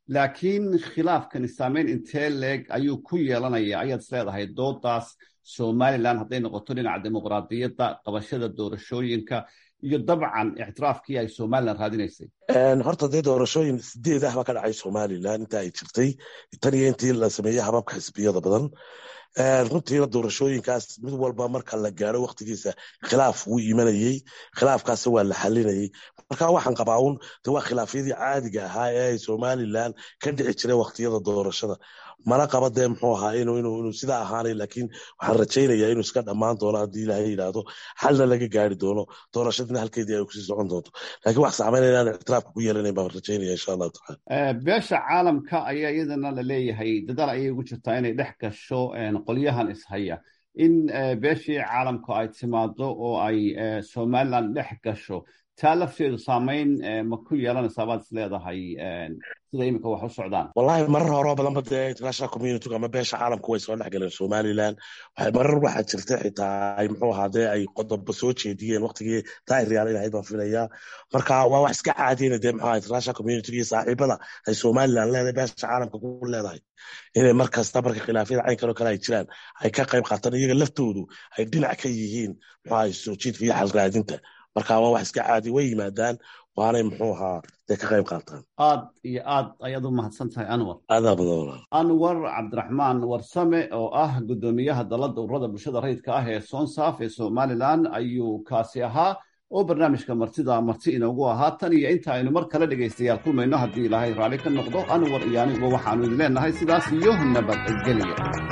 Speaker 3: laakiin khilaafkani saameyn intee leeg ayuu ku yeelanaya ayaad is leedahay doodaas somalilan hadday noqoto dhinaca dimuqraadiyadda qabashada doorashooyinka iyo dabcan ictiraafkii ay somalilan raadinaysay
Speaker 2: horta dee doorashooyin sideed ah baa ka dhacay somalilan inta ay jirtay tan iyo intii la sameeyey hababka xisbiyada badan runtiina doorashooyinkaas mid walba marka la gaaro waktigiisa khilaaf wuu imanayey khilaafkaas waa la xalinayey marka waxaan qabaa un de waa khilaafyadii caadiga ahaa ee ay somalilan ka dhici jiray waktiyada doorashada mana qaba dee muxuu ahaa inuu sidaa ahaanay laakiin waxaan rajaynayaa inuu iska dhammaan doono haddii ilaahay yidhaahdo xalna laga gaari doono doorashadina halkeedii ay kusii socon doonto laakiin wax saameynaya inaan ictiraafka ku yeelanayn baan rajaynaya insha allahu tacala
Speaker 3: beesha caalamka ayaa iyadana la leeyahay dadaal ayay ugu jirtaa inay dhex gasho qolyahan ishaya in beeshii caalamku ay timaado oo ay somalilan dhex gasho taa lafteedu saameyn ma ku yeelanaysaa baad is leedahay sida iminka wax u socdaan
Speaker 2: wallahi marar horeo badanba dee international community ama beesha caalamku way soo dhex galeen somalilan marar waxaa jirta xitaa ay muxuu ahaa dee ay qodobo soo jeediyeen waktigii daahiryaal inahayd baan filayaa marka waa wax iska caadiyena dee muxuu international community iyo saaxiibada ay somalilan leedahay beesha caalamka ku leedahay inay mar kasta marka khilaafyada caynkan oo kale ay jiraan ay ka qayb qaataan iyaga laftoodu ay dhinac ka yihiin muxuu ahaa soo jiidka iyo xal raadinta marka waa wax iska caadi way yimaadaan waanay muxuu ahaa dee ka qayb qaataan
Speaker 3: aad iyo aad ayaad u mahadsan tahay anwar
Speaker 2: aadaa badan walaal
Speaker 3: anwar cabdiraxmaan warsame oo ah guddoomiyaha dalladda ururada bulshada rayidka ah ee sonsaaf ee somalilan ayuu kaasi ahaa oo barnaamijka martida marti inoogu ahaa tan iyo inta aynu mar kale dhegaystayaal kulmayno haddii ilaahay raalli ka noqdo anwar iyo aniguba waxaanu idin leenahay sidaas iyo nabadgelya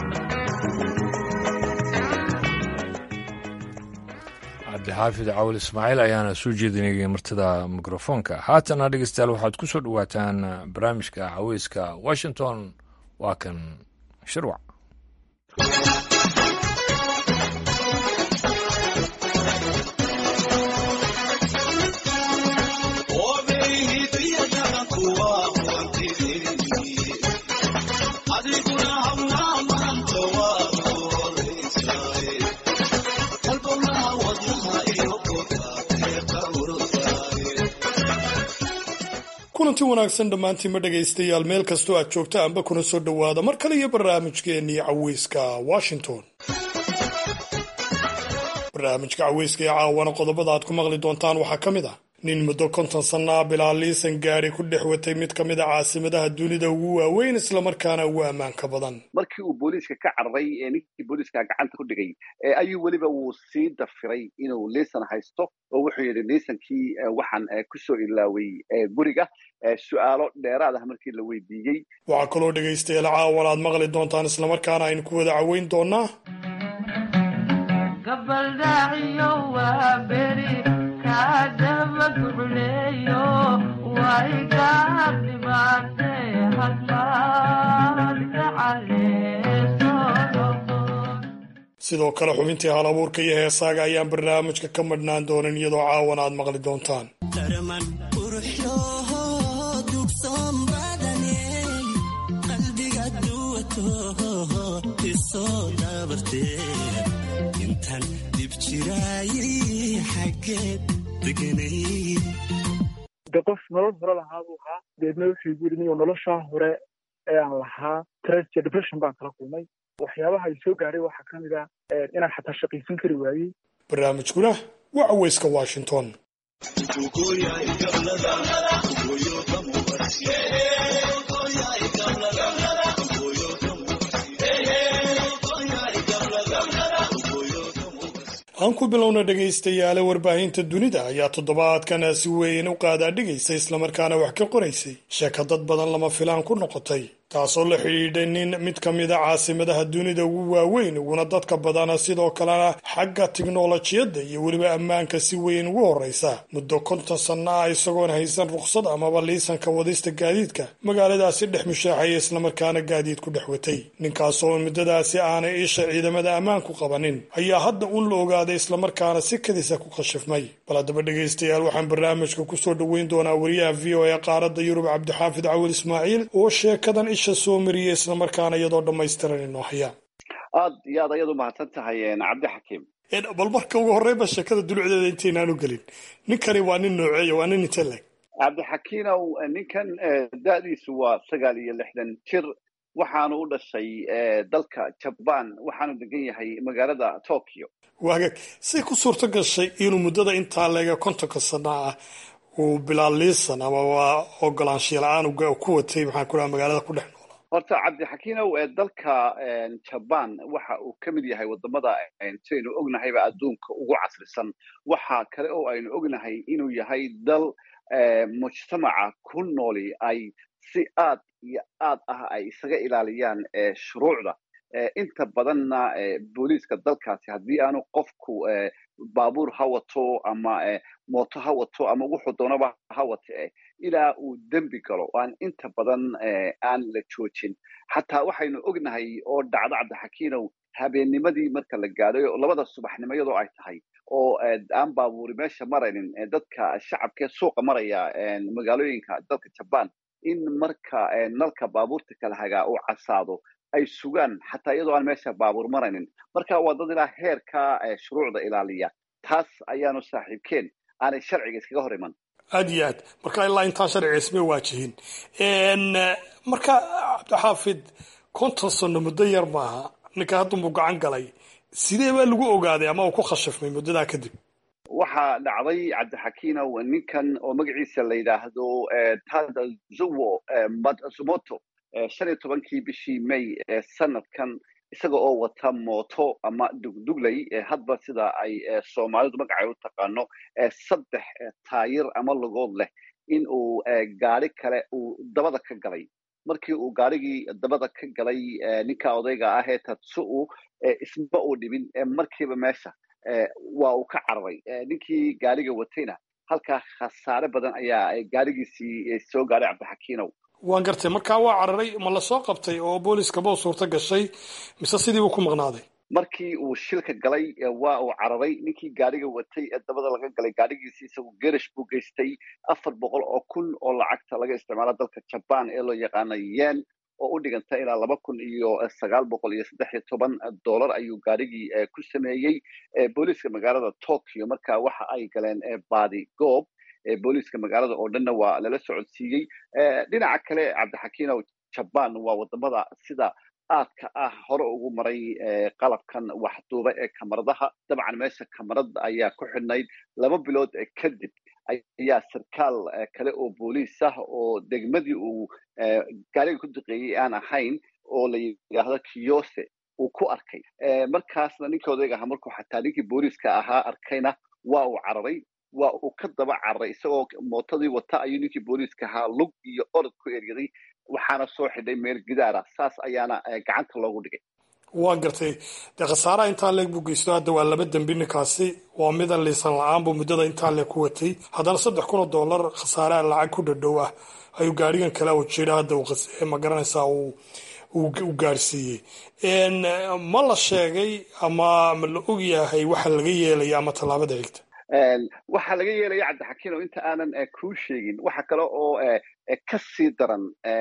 Speaker 1: cabdixaafid cawil ismaaciil ayaana soo jeedinayay martida mikrofoonka haatana dhegeystayaal waxaad ku soo dhowaataan barnaamijka caweyska washington waa kan shirwac
Speaker 10: kulanti wanaagsan dhammaantiinma dhegaystayaal meel kastoo aad joogta amba kuna soo dhowaada mar kale iyo barnaamijkeennii caweyska washington barnaamijka caweyska ee caawana qodobada aad ku maqli doontaan waxaa ka mid ah nin muddo konton sanna ah bilaa liisan gaari ku dhex watay mid ka mid a caasimadaha dunida ugu waaweyn islamarkaana ugu ammaanka badan
Speaker 11: markii uu booliiska ka cararay ee ninkii booliiska gacanta ku dhigay ayuu weliba wuu sii dafiray inuu liisan haysto oo wuxuu yidhi liisankii waxaan kusoo ilaaway guriga su-aalo dheeraad ah markii la weydiiyey
Speaker 10: waxaa kaloo dhegaystayaal caawan aad maqli doontaan islamarkaana aynu ku wada caweyn doonaa sidoo kale xubintii hal abuurka iyo heesaaga ayaan barnaamijka ka madhnaan doonin iyadoo caawan aad maqli doontaan
Speaker 12: de qof nolol hore lahaa buu ahaa deedna wuxuu igu yidhi niyo noloshaa hore ee aan lahaa stress iyo depression baan kala kulmay waxyaabaha ay soo gaadhay waxaa ka mid ah inaan xataa shaqaysan kari waayey
Speaker 10: barnaamijkuna waa caweyska washington aan ku bilowna dhegaystayaale warbaahinta dunida ayaa toddobaadkan si weyn u qaadaadhigaysa islamarkaana wax ka qoraysay sheeka dad badan lama filaan ku noqotay taasoo la xidhiidhay nin mid ka mid a caasimadaha dunida ugu waaweyn uguna dadka badana sidoo kalena xagga tiknolojiyadda iyo weliba ammaanka si weyn ugu horreysa muddo konton sanno ah isagoon haysan rukhsad amaba liisanka wadista gaadiidka magaaladaasi dhex mushaaxaya islamarkaana gaadiid ku dhex watay ninkaasoo muddadaasi aanay isha ciidamada ammaanku qabanin ayaa hadda un la ogaaday islamarkaana si kadisa ku khashifmay bal haddaba dhegaystayaal waxaan barnaamijka kusoo dhoweyn doonaa wariyaha v o e qaaradda yurub cabdixaafid cawil ismaaciil oo sheekadan isha soo mariyey islamarkaana iyadoo dhammaystiran inoo haya
Speaker 11: aad iyo aad ayaad u mahadsan tahay cabdi xakiim
Speaker 10: bal marka ugu horreynba sheekada dulucdeeda intaynaan u gelin ninkani waa nin nooceeya waa nin inteleg
Speaker 11: cabdixakiinow ninkan da'diisu waa sagaal iyo lixdan jir waxaanu u dhashay dalka jabaan waxaanu degan yahay magaalada tokyo
Speaker 10: waagaag say ku suurto gashay inuu muddada intaa leega kontonka sana ah uu bilaaliisan amaba ogolaanshiya la-aan ku watay maxaan ku dhaha magaalada ku dhex noolaa
Speaker 11: horta cabdixakiinow dalka jabaan waxa uu ka mid yahay wadamada sidaynu ognahayba adduunka ugu casrisan waxa kale oo aynu ognahay inuu yahay dal mujtamaca ku nooli ay si aad iyo aad ah ay isaga ilaaliyaan shuruucda inta badanna booliiska dalkaasi haddii aanu qofku baabuur ha wato ama mooto ha wato ama wuxuu doonaba ha wate ilaa uu dembi galo aan inta badan aan la joojin xataa waxaynu ognahay oo dhacdo cabdixakiinow habeennimadii marka la gaadhay oo labada subaxnimo iyadoo ay tahay oo aan baabuuri meesha maraynin dadka shacabkee suuqa maraya magaalooyinka dalka jabaan in marka nalka baabuurta kala hagaa uu casaado ay sugaan xataa iyadoo aan meesha baabuur maraynin marka waa dad ilaa heerka shuruucda ilaaliya taas ayaanu saaxiibkeen aanay sharciga iskaga hor iman
Speaker 10: aad iyo aad marka ilaa intaan sharciga isma waajihin marka cabdixaafid konton sano muddo yar maaha ninka haddunbuu gacan galay sidee baa lagu ogaaday ama uu ku khashifmay muddadaa kadib
Speaker 11: waxaa dhacday cabdixakiinow ninkan oo magaciisa la yidhaahdo tadazuwo matsumoto shan iyo tobankii bishii may sanadkan isaga oo wata mooto ama dugduglay hadba sida ay soomaalidu magacay u taqaano saddex taayir ama lugood leh in uu gaari kale uu dabada ka galay markii uu gaarigii dabada ka galay ninka odayga ah ee tatsu-u isma uu dhibin markiiba meesha waa uu ka cararay ninkii gaariga watayna halkaa khasaare badan ayaa gaarigiisii soo gaaray cabdixakiinow
Speaker 10: waan gartay markaa waa cararay ma lasoo qabtay oo booliiskaba u suurto gashay mise sidiibuu ku maqnaaday
Speaker 11: markii uu shilka galay waa uu cararay ninkii gaariga watay ee dabada laga galay gaarigiisii isagu gerish buu geystay afar boqol oo kun oo lacagta laga isticmaalo dalka jabaan ee loo yaqaano yen oo u dhiganta ilaa laba kun iyo sagaal boqol iyo saddex iyo toban dollar ayuu gaarigii ku sameeyey booliiska magaalada tokyo marka waxa ay galeen baadi goob booliiska magaalada oo dhanna waa lala socodsiiyey dhinaca kale cabdixakiinow jabaan waa wadamada sida aadka ah hore ugu maray qalabkan waxduuba ee kamaradaha dabcan meesha kamarad ayaa ku xidhnayd laba bilood kadib ayaa sarkaal kale oo booliis ah oo degmadii uu gaariga ku duqeeyey aan ahayn oo la yidhaahdo kiyose uu ku arkay markaasna ninka odayga ahaa markuu xataa ninkii booliiska ahaa arkayna waa uu cararay waa uu ka daba cararay isagoo mootadii wata ayuu ninkii booliiska ahaa lug iyo orod ku eryaday waxaana soo xidhay meel gidaara saas ayaana gacanta loogu dhigay
Speaker 10: waa gartay dee khasaaraha intaa leeg buu geysto hadda waa laba dembi ninkaasi waa midan liisan la-aan buu muddada intaa leeg ku watay haddana saddex kun oo dollar khasaaraha lacag ku dhadhow ah ayuu gaarigan kale u jira hadda ma garanaysaa u gaarsiiyey ma la sheegay ama ma la og yahay waxa laga yeelaya ama tallaabada xigta
Speaker 11: waxaa laga yeelaya cabdixakiinow inta aanan kuu sheegin waxa kale oo ka sii daran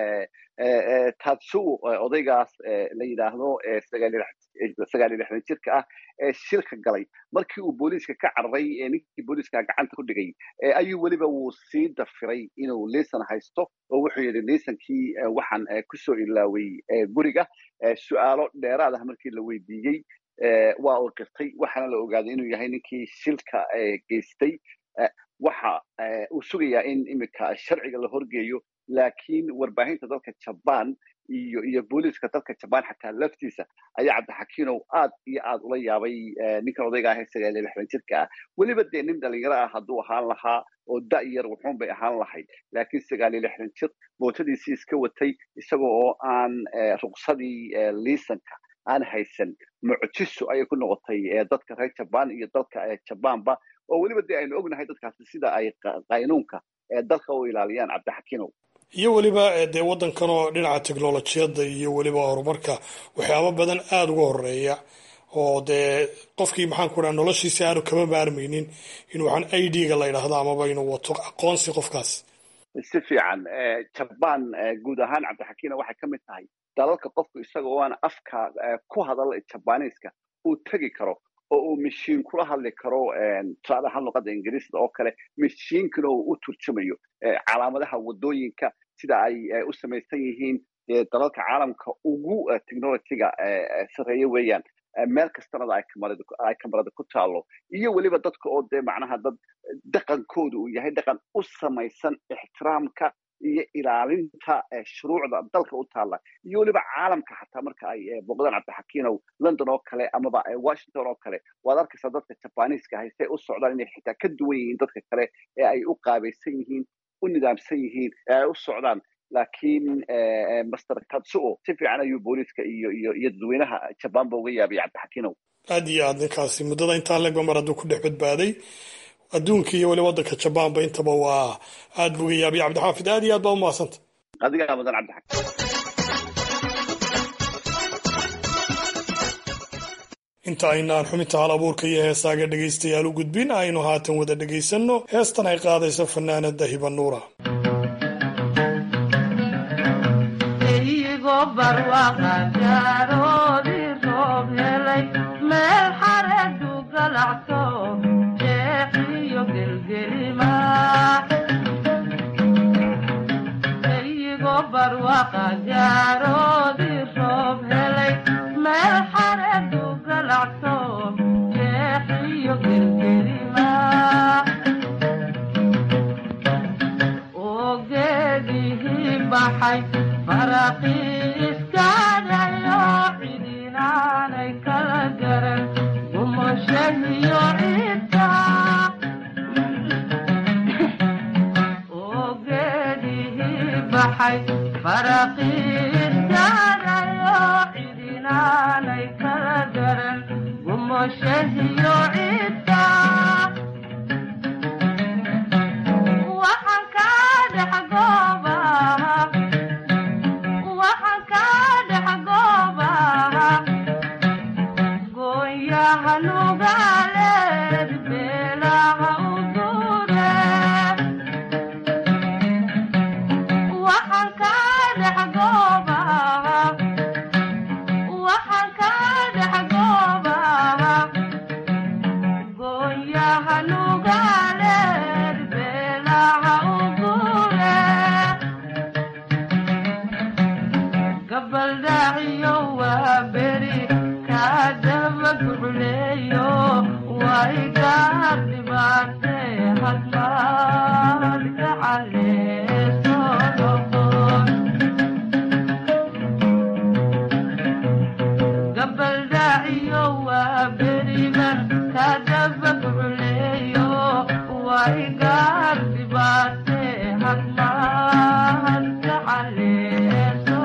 Speaker 11: tatsu odaygaas la yidhaahdo sagaal iyo lixdan jirka ah ee shilka galay markii uu booliiska ka cararay ninkii booliiska gacanta ku dhigay ayuu weliba wuu sii dafiray inuu liisan haysto oo wuxuu yidhi liisankii waxaan kusoo ilaaway guriga su'aalo dheeraad ah markii la weydiiyey waa uu qirtay waxaana la ogaaday inuu yahay ninkii shilka geystay waxa uu sugayaa in iminka sharciga la horgeeyo laakiin warbaahinta dalka jabaan iyo iyo booliiska dalka jabaan xataa laftiisa ayaa cabdixakiinow aad iyo aad ula yaabay ninkan odayga ah ee sagaal iyo lixdan jirka ah weliba dee nin dhalinyaro ah hadduu ahaan lahaa oo da-yar wuxuun bay ahaan lahayd laakiin sagaal iyo lixdan jir mootadiisii iska watay isaga oo aan ruqsadii liisanka aan haysan mucjiso ayay ku noqotay dadka reer jabaan iyo dalka jabaanba oo weliba dee aynu ognahay dadkaasi sida ay qaynuunka dalka u ilaaliyaan cabdixakiinow
Speaker 10: iyo weliba dee waddankan oo dhinaca teknolojiyadda iyo weliba horumarka waxyaabo badan aada uga horeeya oo dee qofkii maxaan ku dhaha noloshiisi aanu kama maarmaynin inuu waxaan i d ga la yidhaahdo amaba inuu wato aqoonsi qofkaas
Speaker 11: si fiican jabaan guud ahaan cabdixakiina waxay ka mid tahay dalalka qofku isaga oo aan afka ku hadal jabaniiska uu tegi karo oo uu mashiin kula hadli karo tusaale ahaan luqadda ingiriisda oo kale mashiinkana uu u turjumayo calaamadaha wadooyinka sida ay u samaysan yihiin dalalka caalamka ugu technologyga sareeya weeyaan meel kastanada ay kamarada ku taalo iyo weliba dadka oo dee macnaha dad dhaqankooda uu yahay dhaqan u samaysan ixtiraamka iyo ilaalinta shuruucda dalka u taalla iyo weliba caalamka xataa marka ay booqdaan cabdixakiinow london oo kale amaba washington oo kale waad arkaysaa dadka jabaniiska ahay say u socdaan inay xitaa ka duwan yihiin dadka kale ee ay u qaabaysan yihiin u nidaamsan yihiin ee ay u socdaan laakiin master katsuo si fiican ayuu booliiska iyo iyo iyo dadweynaha jabaanba uga yaabay cabdixakiinow
Speaker 10: aad iyo aad ninkaasi muddada intaa legba mar hadduu ku dhex badbaaday adduunka iyo weli waddanka jabaanba intaba waa aad buu uga yaabay cabdixaafid aad iyo aad baa umahadsanta
Speaker 11: adigaa mudan cabdixakiin
Speaker 10: inta aynaan xubinta hal abuurka iyo heesaaga dhegaystayaal u gudbin aynu haatan wada dhegaysanno heestan ay qaadayso fanaanada hiba nuura
Speaker 13: meel xareedu galacto jeexiyo gelgelima eyigo barwaqa gaaroodii roob helay meel xareedu galacto jeexiyo gelgelima oo geedihii baxay faraqii iskaadayo cidinaanay kala garan gumoshahiyo ciidka oo geedihii baxay faraqii iskaadayo cidinaanay kala garan gumoshahiyo ciidka waxaan ka dhex goobaha waxaan ka dhex goobaha gooyaha nugaaleed beelaha u dure waxaan ka dhex goobaha waxaan ka dhex goobaha gooyaha nugaaleed beelaha u dure gabaldhaaciyo waa beri kaadaba gucleeyo way gaar dhibaate hadmaad gacaleeso noqon gabaldhaaciyo waa beriban kaadaba gucleeyo way gaar dhibaate hadmaad gacaleeso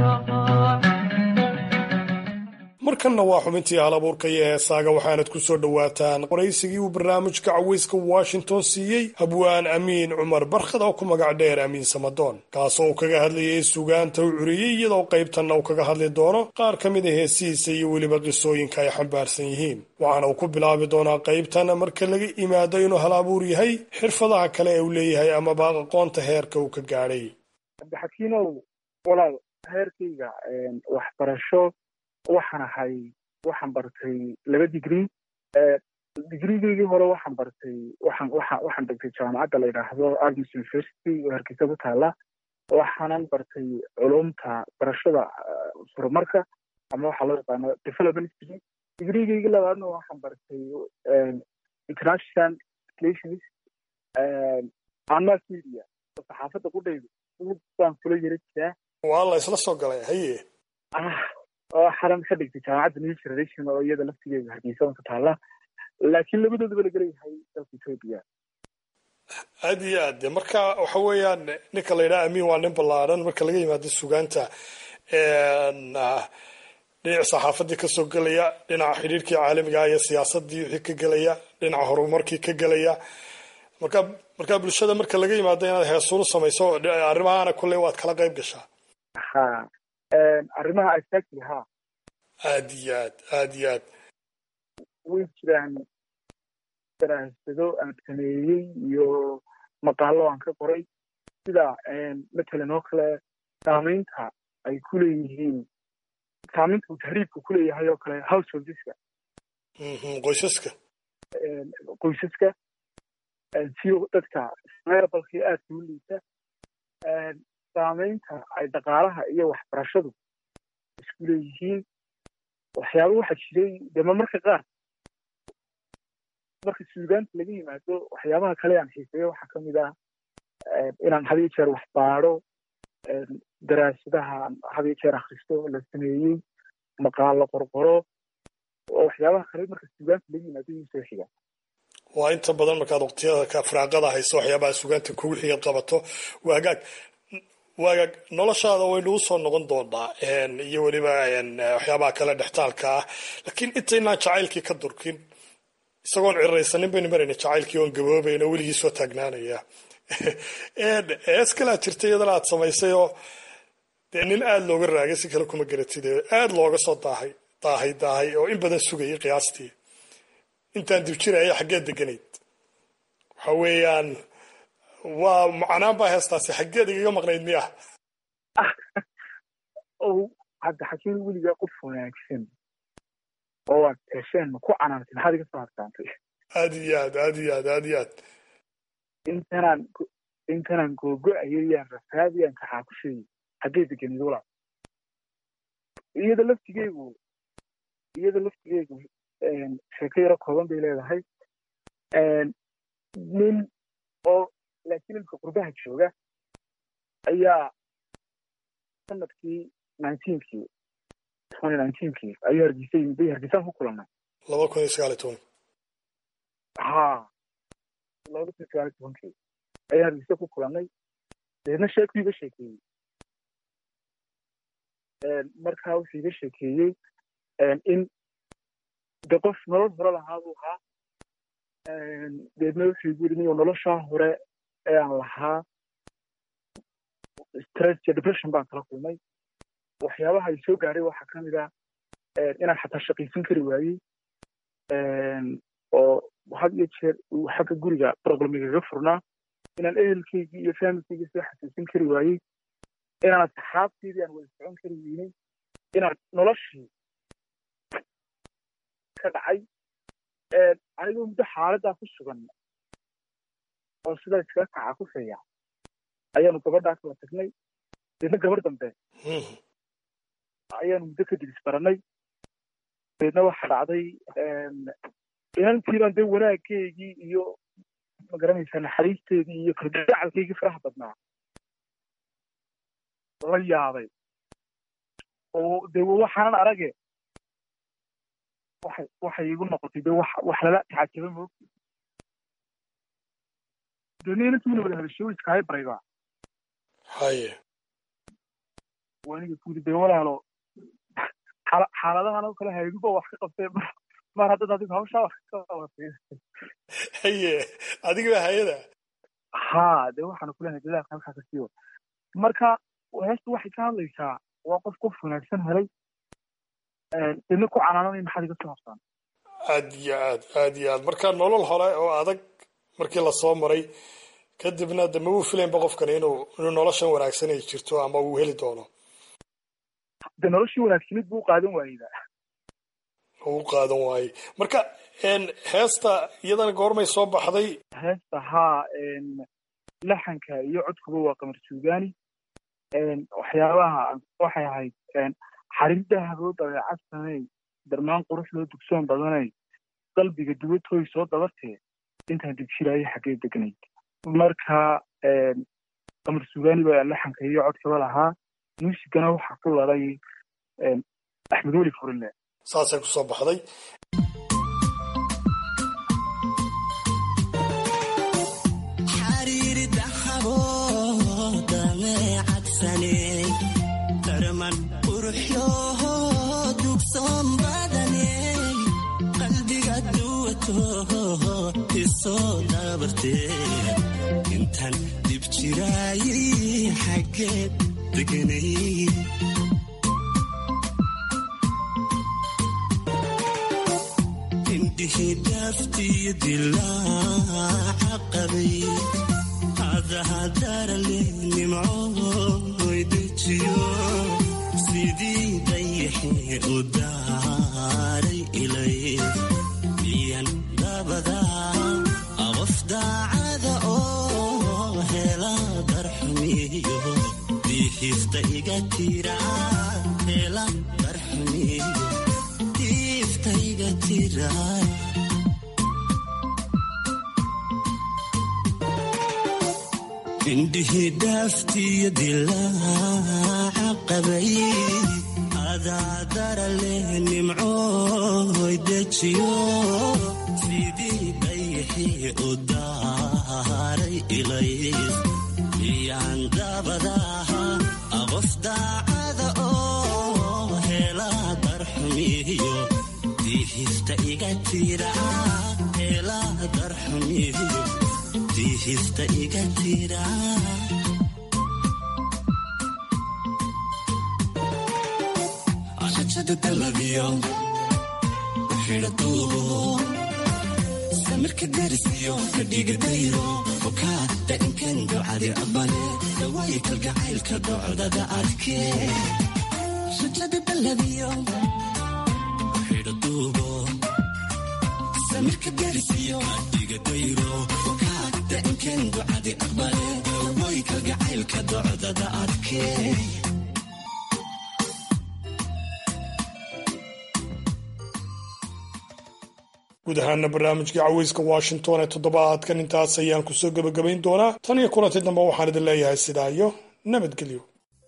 Speaker 10: markanna waa xubintii hal abuurka iyo heesaaga waxaanad ku soo dhowaataan qoraysigii uu barnaamijka caweyska washington siiyey habwaan amiin cumar barkhad oo ku magac dheer amiin samadoon kaasoo uu kaga hadlayay sugaanta u curiyey iyadoo qaybtanna uu kaga hadli doono qaar ka mid a heesihiisa iyo weliba qisooyinka ay xambaarsan yihiin waxaana uu ku bilaabi doonaa qaybtan marka laga imaado inuu hal abuur yahay xirfadaha kale ee uu leeyahay amaba aqoonta heerka uu ka gaadhay
Speaker 12: cabdixakiinow walaal heerkayga waxbarasho waxaan ahay waxaan bartay laba digrii digrigaygii hore waxaan bartay waxaan waxaan waxaan dhigtay jaamacadda la yidhaahdo agnes university oo hargeysa ku taala waxaanan bartay culumta barashada horumarka ama waxaa loo yaqaano development degree digrigaygii labaadna waxaan bartay international relations and mass media saxaafadda qudhaydu baan kula yara jiraa
Speaker 10: waa la isla soo galay haye
Speaker 12: oo xaran ka dhigtay jaamacadda new generation oo iyada laftigeeda hargeysa ka taala laakiin labadoodaba la gelayahay dalka etoobiya
Speaker 10: aad iyo aad de marka waxa weeyaan ninka la yidhaha amiin waa nin ballaaran marka laga yimaado sugaanta dhinaca saxaafadii kasoo gelaya dhinaca xidhiirkii caalamiga iyo siyaasadii wixii ka gelaya dhinaca horumarkii ka gelaya marka marka bulshada marka laga yimaado inaad heesuulu samayso arrimahaana kulley waad kala qayb gashaa
Speaker 12: ha arrimaha asaasiga ha
Speaker 10: aad iyo aad aad iyo aad
Speaker 12: way jiraan daraasado aan sameeyey iyo maqaalo aan ka qoray sida matalan oo kale saamaynta ay ku leeyihiin saamaynta uu tahriibka ku leeyahay oo kale householdeska
Speaker 10: qoysaska
Speaker 12: qoysaska si dadka meerabalkii aadka u liita saameynta ay dhaqaalaha iyo waxbarashadu isku leeyihiin waxyaaba waxaa jiray dema marka qaar marka suugaanta laga yimaado waxyaabaha kale aan xiiseeyo waxaa ka mid ah inaan had iyo jeer wax baadho daraasadaha had iyo jeer akhristo la sameeyey maqaalo qorqoro oo waxyaabaha kale marka suugaanta laga yimaado igu soo xiga
Speaker 10: waa inta badan markaad waqtiyada ka firaaqada hayso waxyaabaha sugaanta kugu xigaad qabato waagaag waagaag noloshaada waynu u soo noqon doonaa iyo weliba waxyaabaha kale dhextaalka ah laakiin intaynaan jacaylkii ka durkin isagoon ciraysanin baynu marayna jacaylkii oon gaboobayn oo weligii soo taagnaanaya hees kalaa jirta iyadana aad samaysay oo dee nin aada looga raagay si kale kuma garatid aada looga soo daahay daahay daahay oo in badan sugayay qiyaastii intaan dib jiraya xaggeed deganayd waxa weeyaan waa macnaan baa heestaasi xaggeed igaga maqnayd miya
Speaker 12: o hadda xakiin weligaa qof wanaagsan oo aad hesheen ku canaantay maxaad iga soo harsaantay
Speaker 10: aad iyo aad aad iyo aad aad iyo aad
Speaker 12: intanaan intanaan googo-ayo yaan rafaadiyaan kaxaa ku sheegay xaggeed deganid walaal iyada laftigeygu iyada laftigeygu sheeko yaro kooban bay leedahay nin oo laakiin ilka qurbaha jooga ayaa sanadkii nineteenkii twenty nineteenkii ayuu hargeysa yimid bay hargeysaan ku kulannay
Speaker 10: laba kun iyo sagaal iyo toban
Speaker 12: ha laba kun iyo sagaal iyo tobankii ayaan hargeysa ku kulannay deedna sheekuu iga sheekeeyey markaa wuxuu iga sheekeeyey in de qof nolol hore lahaa buu ahaa deedna wuxuu igu yidhi niyo noloshaa hore ee aan lahaa stress iyo depression baan kala kulmay waxyaabaha ay soo gaadhay waxaa ka mid ah inaan xataa shaqaysan kari waayey oo had iyo jeer uu xagga guriga problemigaga furnaa inaan ehelkaygii iyo familkaygii soo xasuusin kari waayey inaan asxaabteydii aan wada socon kari weynay inaan noloshii ka dhacay anigoo muddo xaaladdaa ku sugan oo sidaa iskaga kaca ku feeya ayaanu gabadhaa kala tagnay deedna gabar dambe ayaanu muddo kadib isbaranay deedna waxa dhacday inantiibaan dee wanaaggeygii iyo magaranaysaa naxariisteedii iyo kaldacalkaygii faraha badnaa la yaabay oo dee waxaanan arage waxay waxay igu noqotay dee wax wax lala tacajaba moogti deedna inantiina wada hadashay iskahay barayba
Speaker 10: haye
Speaker 12: waaniga kuudi dee walaalo xaaladahan oo kale hayduba wax ka qabtee mar haddad adigu hawshaa wax ka qabatay
Speaker 10: haye adiga hayada
Speaker 12: ha dee waxaanu kulenahay dadaalka halkaa ka siiwa marka heestu waxay ka hadlaysaa waa qof qof wanaagsan helay deedna ku canaananay maxaad iga soo habsaan
Speaker 10: aad iyo aad aad iyo aad marka nolol hore oo adag markii lasoo maray kadibna de ma uu filaynba qofkan inuu inuu noloshan wanaagsan ay jirto ama uu heli doono
Speaker 12: de noloshii wanaagsanid buu qaadan waayeyda
Speaker 10: uu qaadan waayey marka heesta iyadana goormay soo baxday
Speaker 12: heesta haa laxanka iyo codkuba waa qamar suugaani waxyaabaha waxay ahayd xariirda haboo dabeecad samey darmaan qurux loo dugsoon badanay qalbiga duwatooy soo dabartee intaan digjiraayo xaggee degnayd marka qamar suugaani baa laxanka iyo codkaba lahaa muusigana waxaa ku laday axmed weli furinle
Speaker 10: saasay ku soo baxday
Speaker 14: intaan dib jiraayay xaggeed deganay indhihii dhaaftiyo dilaaca qabay hadahadarale nimcooy dejiyo sidii dayaxee u daaray ilay darxumiyo diihista iga tira hela darxumiyo diifta iga tira indhihii dhaaftiyo dilaaca qabay adaadara leh nimcooy dejiyo sidii dayixii u daaray ilays miyaan dabadaha qof daacada oo hela darxumiyo diihista iga tira hela darxumiyo diihista iga tira rajada dalabiyo xidha duubo samirka darisiyo kadhiga dayro okaada inkan ducadi abale dhawaayi kalgacaylka docdada adkee rajada dalabiyo xidha duubo samirka darisiyo kadhiga dayro okaada inkan ducadi abale dhawaayi kalgacaylka docdada adkee
Speaker 10: guud ahaana barnaamijkii caweyska washington ee toddobaadkan intaas ayaan kusoo gebagabayn doonaa tan iyo kulanti dambe waxaan idin leeyahay sidaa iyo nabadgelyo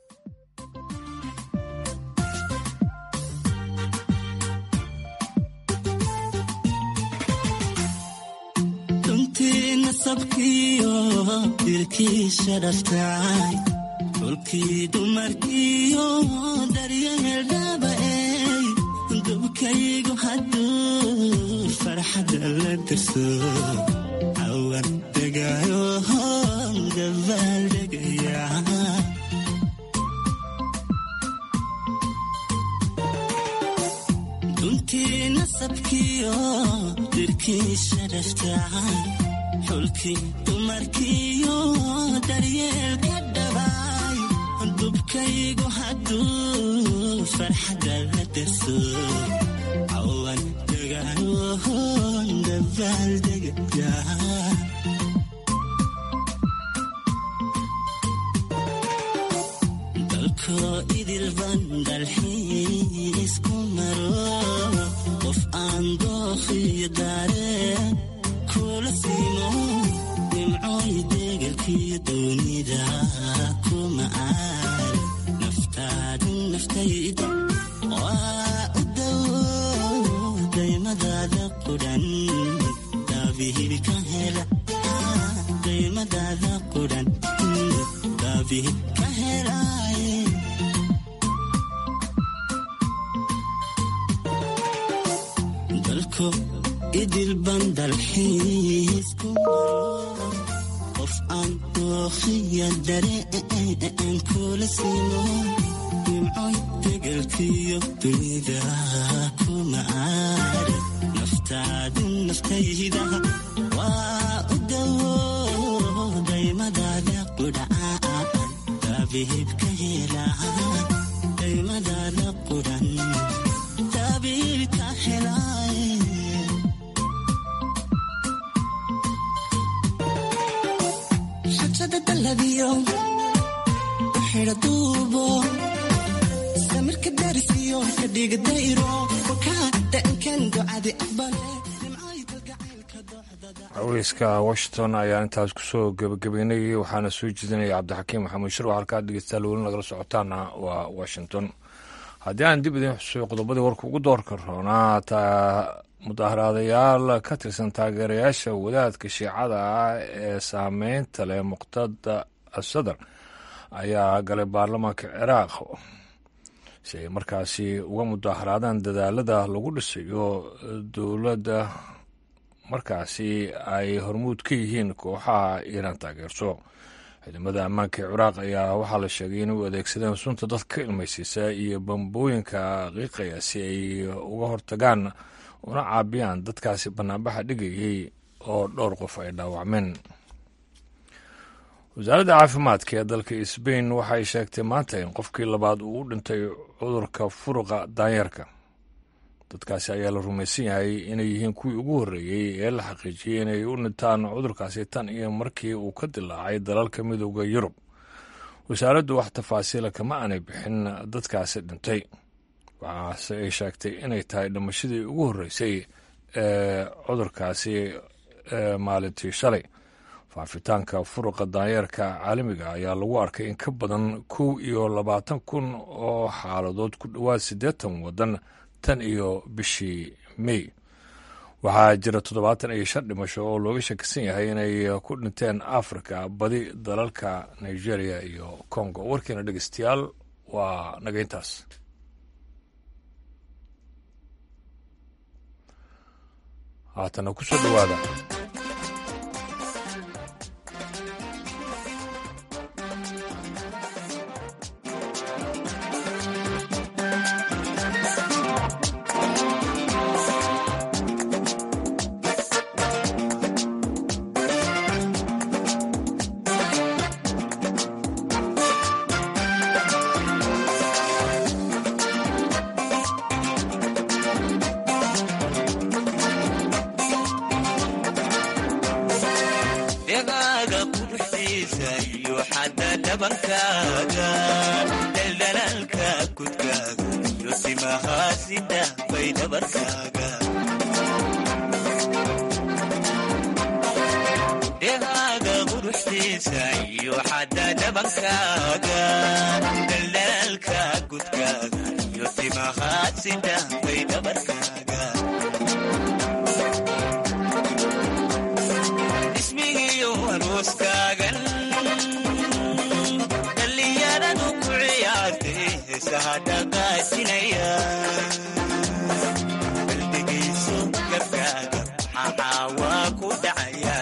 Speaker 14: runtii nasabkiyo dilkiisha dhaftay dhulkii dumarkiyo daryahel dhaaba'ey dubkaygu hadduu farxadda la dirso cawan degaayo gabaal degaya duntii nasabkiyo dirkiisha dhaftay xulkii dumarkiyo daryeelka dhabaay dubkaygu hadduu farxadda la derso cawan degaayohon gabaal degaya dalkoo idilban dalxiisku maro qof aan dookhiyo daareen kula siimo nimcooy degelkiyo doonida kuma aal naftaadu naftayda waa u dawo daymadaada qudhan daabihib ka hela daymadaada qudhan daabihib ka helaaye dalko idilban dalxiisku maro qof aan dookhiya dareen kula siino nimcoy degelkiyo dunida kuma aar naftaadu naftayda waa u dawo daymadaada qudhaan daabihib ka hela daymadaada qudhan daabihib ka helaaye rajada dalabiyo xidha duubo samirka darisiyo kadhiga dayro wakaada inkan ducadi aqbale
Speaker 1: caweyska washington ayaan intaas kusoo gebagabeynay waxaana soo jeedinaya cabdixakiim maxamuud shir halkaa dhegeystayaal weli nagala socotaana waa washington haddii aan dib idin xusuyo qodobadii warka ugu doorka roonaa taa mudaaharaadayaal ka tirsan taageerayaasha wadaadka shiicada ah ee saameynta leh muqtada asadar ayaa galay baarlamaanka ciraaq si ay markaasi uga mudaaharaadaan dadaalada lagu dhisayo dowladda markaasi ay hormuud ka yihiin kooxaha iiraan taageerso ciidamada ammaanka ee ciraaq ayaa waxaa la sheegay inay u adeegsadeen sunta dadka ka ilmaysiisa iyo bambooyinka qiiqaya si ay uga hortagaan una caabiyaan dadkaasi banaanbaxa dhigayay oo dhowr qof ay dhaawacmeen wasaaradda caafimaadka ee dalka sbain waxay sheegtay maanta in qofkii labaad uu u dhintay cudurka furuqa daanyarka dadkaasi ayaa la rumaysan yahay inay yihiin kuwii ugu horreeyey ee la xaqiijiyey inay u dhintaan cudurkaasi tan iyo markii uu ka dilaacay dalalka midooda yurub wasaaraddu wax tafaasiila kama aanay bixin dadkaasi dhintay waxaase ay sheegtay inay tahay dhimashadii ugu horreysay ee cudurkaasi maalintii shalay faafitaanka furuqa daanyeerka caalamiga ayaa lagu arkay in ka badan kow iyo labaatan kun oo xaaladood ku dhowaad siddeetan waddan tan iyo bishii mey waxaa jira toddobaatan iyo shan dhimasho oo looga shakisan yahay inay ku dhinteen afrika badi dalalka nigeria iyo congo warkiina dhegeystayaal waa nageyntaas haatana ku soo dhowaada
Speaker 15: dhegaaga quruxdiisa iyo xadda dhabankaaga daldalaalka kudkaaga iyo simahaasida bay dhabarkaaga dhegaaga quruxdiisa iyo xadda dhabankaaga daldalaalka kudkaaga iyo simahaasida bay dhabarkaaga ismigiyo arooskaagan dhallinyaradu ku ciyaartay heesaha dhaqaajinaya qalbigiisu gabkaaga maxaa waa ku dhacayaa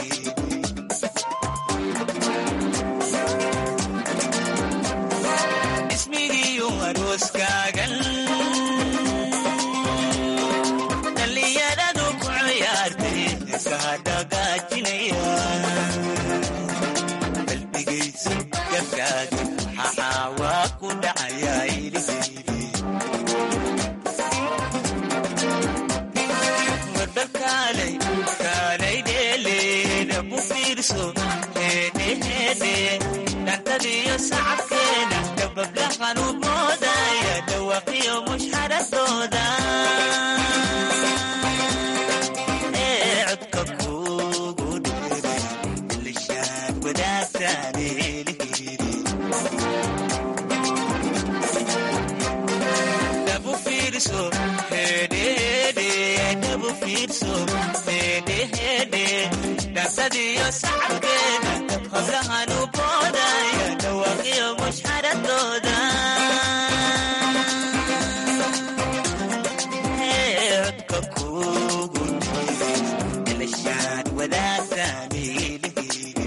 Speaker 15: ismigiyo arooskaagan dhallinyaradu ku ciyaartay heesaha dhaqaajinaya qalbigaysu gabkaaga maxaa waa ku dhacayaa iliheydi warbal kaalay dheeleeda ku fiirso heedheheedhe dhantadiyo sacabkeeda dabablahan u moodaya dhawaqiyo mushxaradooda ee codka kugu dheeray lishaan wadaagtaan eeliheydi dhabu fiirso hedhehedhe dhabu fiirso hedhehedhe dhansadiyo sacabkeeda hablahan u boodaya dhawaaqiyo mushxaradooda Ee, codka kugu dheeray lishaan wadaagtaan eeliheydi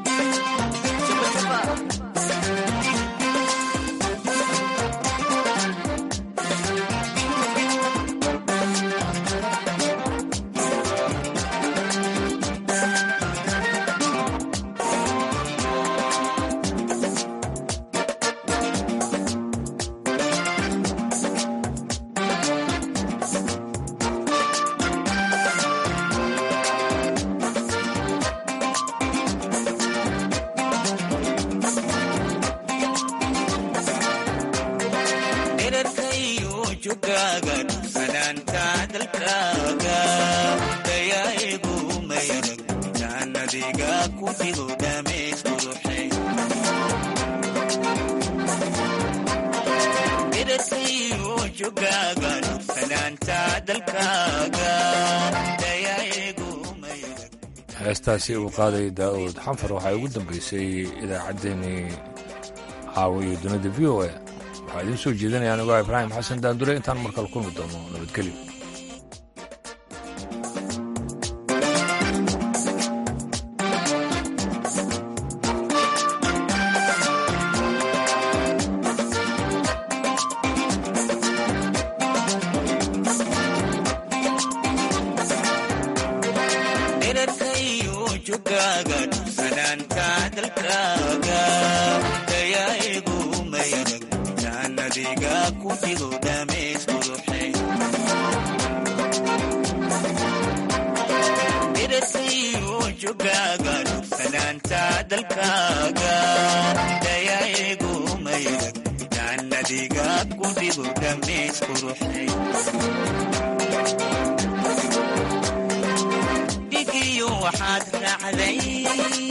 Speaker 15: dherarkayo jugaaga sanaanta dalkaaga dayaa'igu mayarag jaannadiga ku fido dhamays quruxay dherarkayo jugaaga sanaanta dalkaaga dayaa'igu
Speaker 1: heestaasi uu qaaday daa'uud xanfar waxaa ugu dambeysay idaacaddeenii caawa iyo dunida v o a waxaa idiin soo jeedinaya anigoo ibraahim xasan daandure intaan markale kulmi doono nabadgelyo
Speaker 15: dherarkayo jugaaga sanaanta dalkaaga dayaa'igu mayarag jaannadiga ku fido dhamays quruxay dherarkayo jugaaga fanaanta dalkaaga dayaigu maydag jaannadiga ku dhigo dhamays quruxay dhigiyo waxaad raacday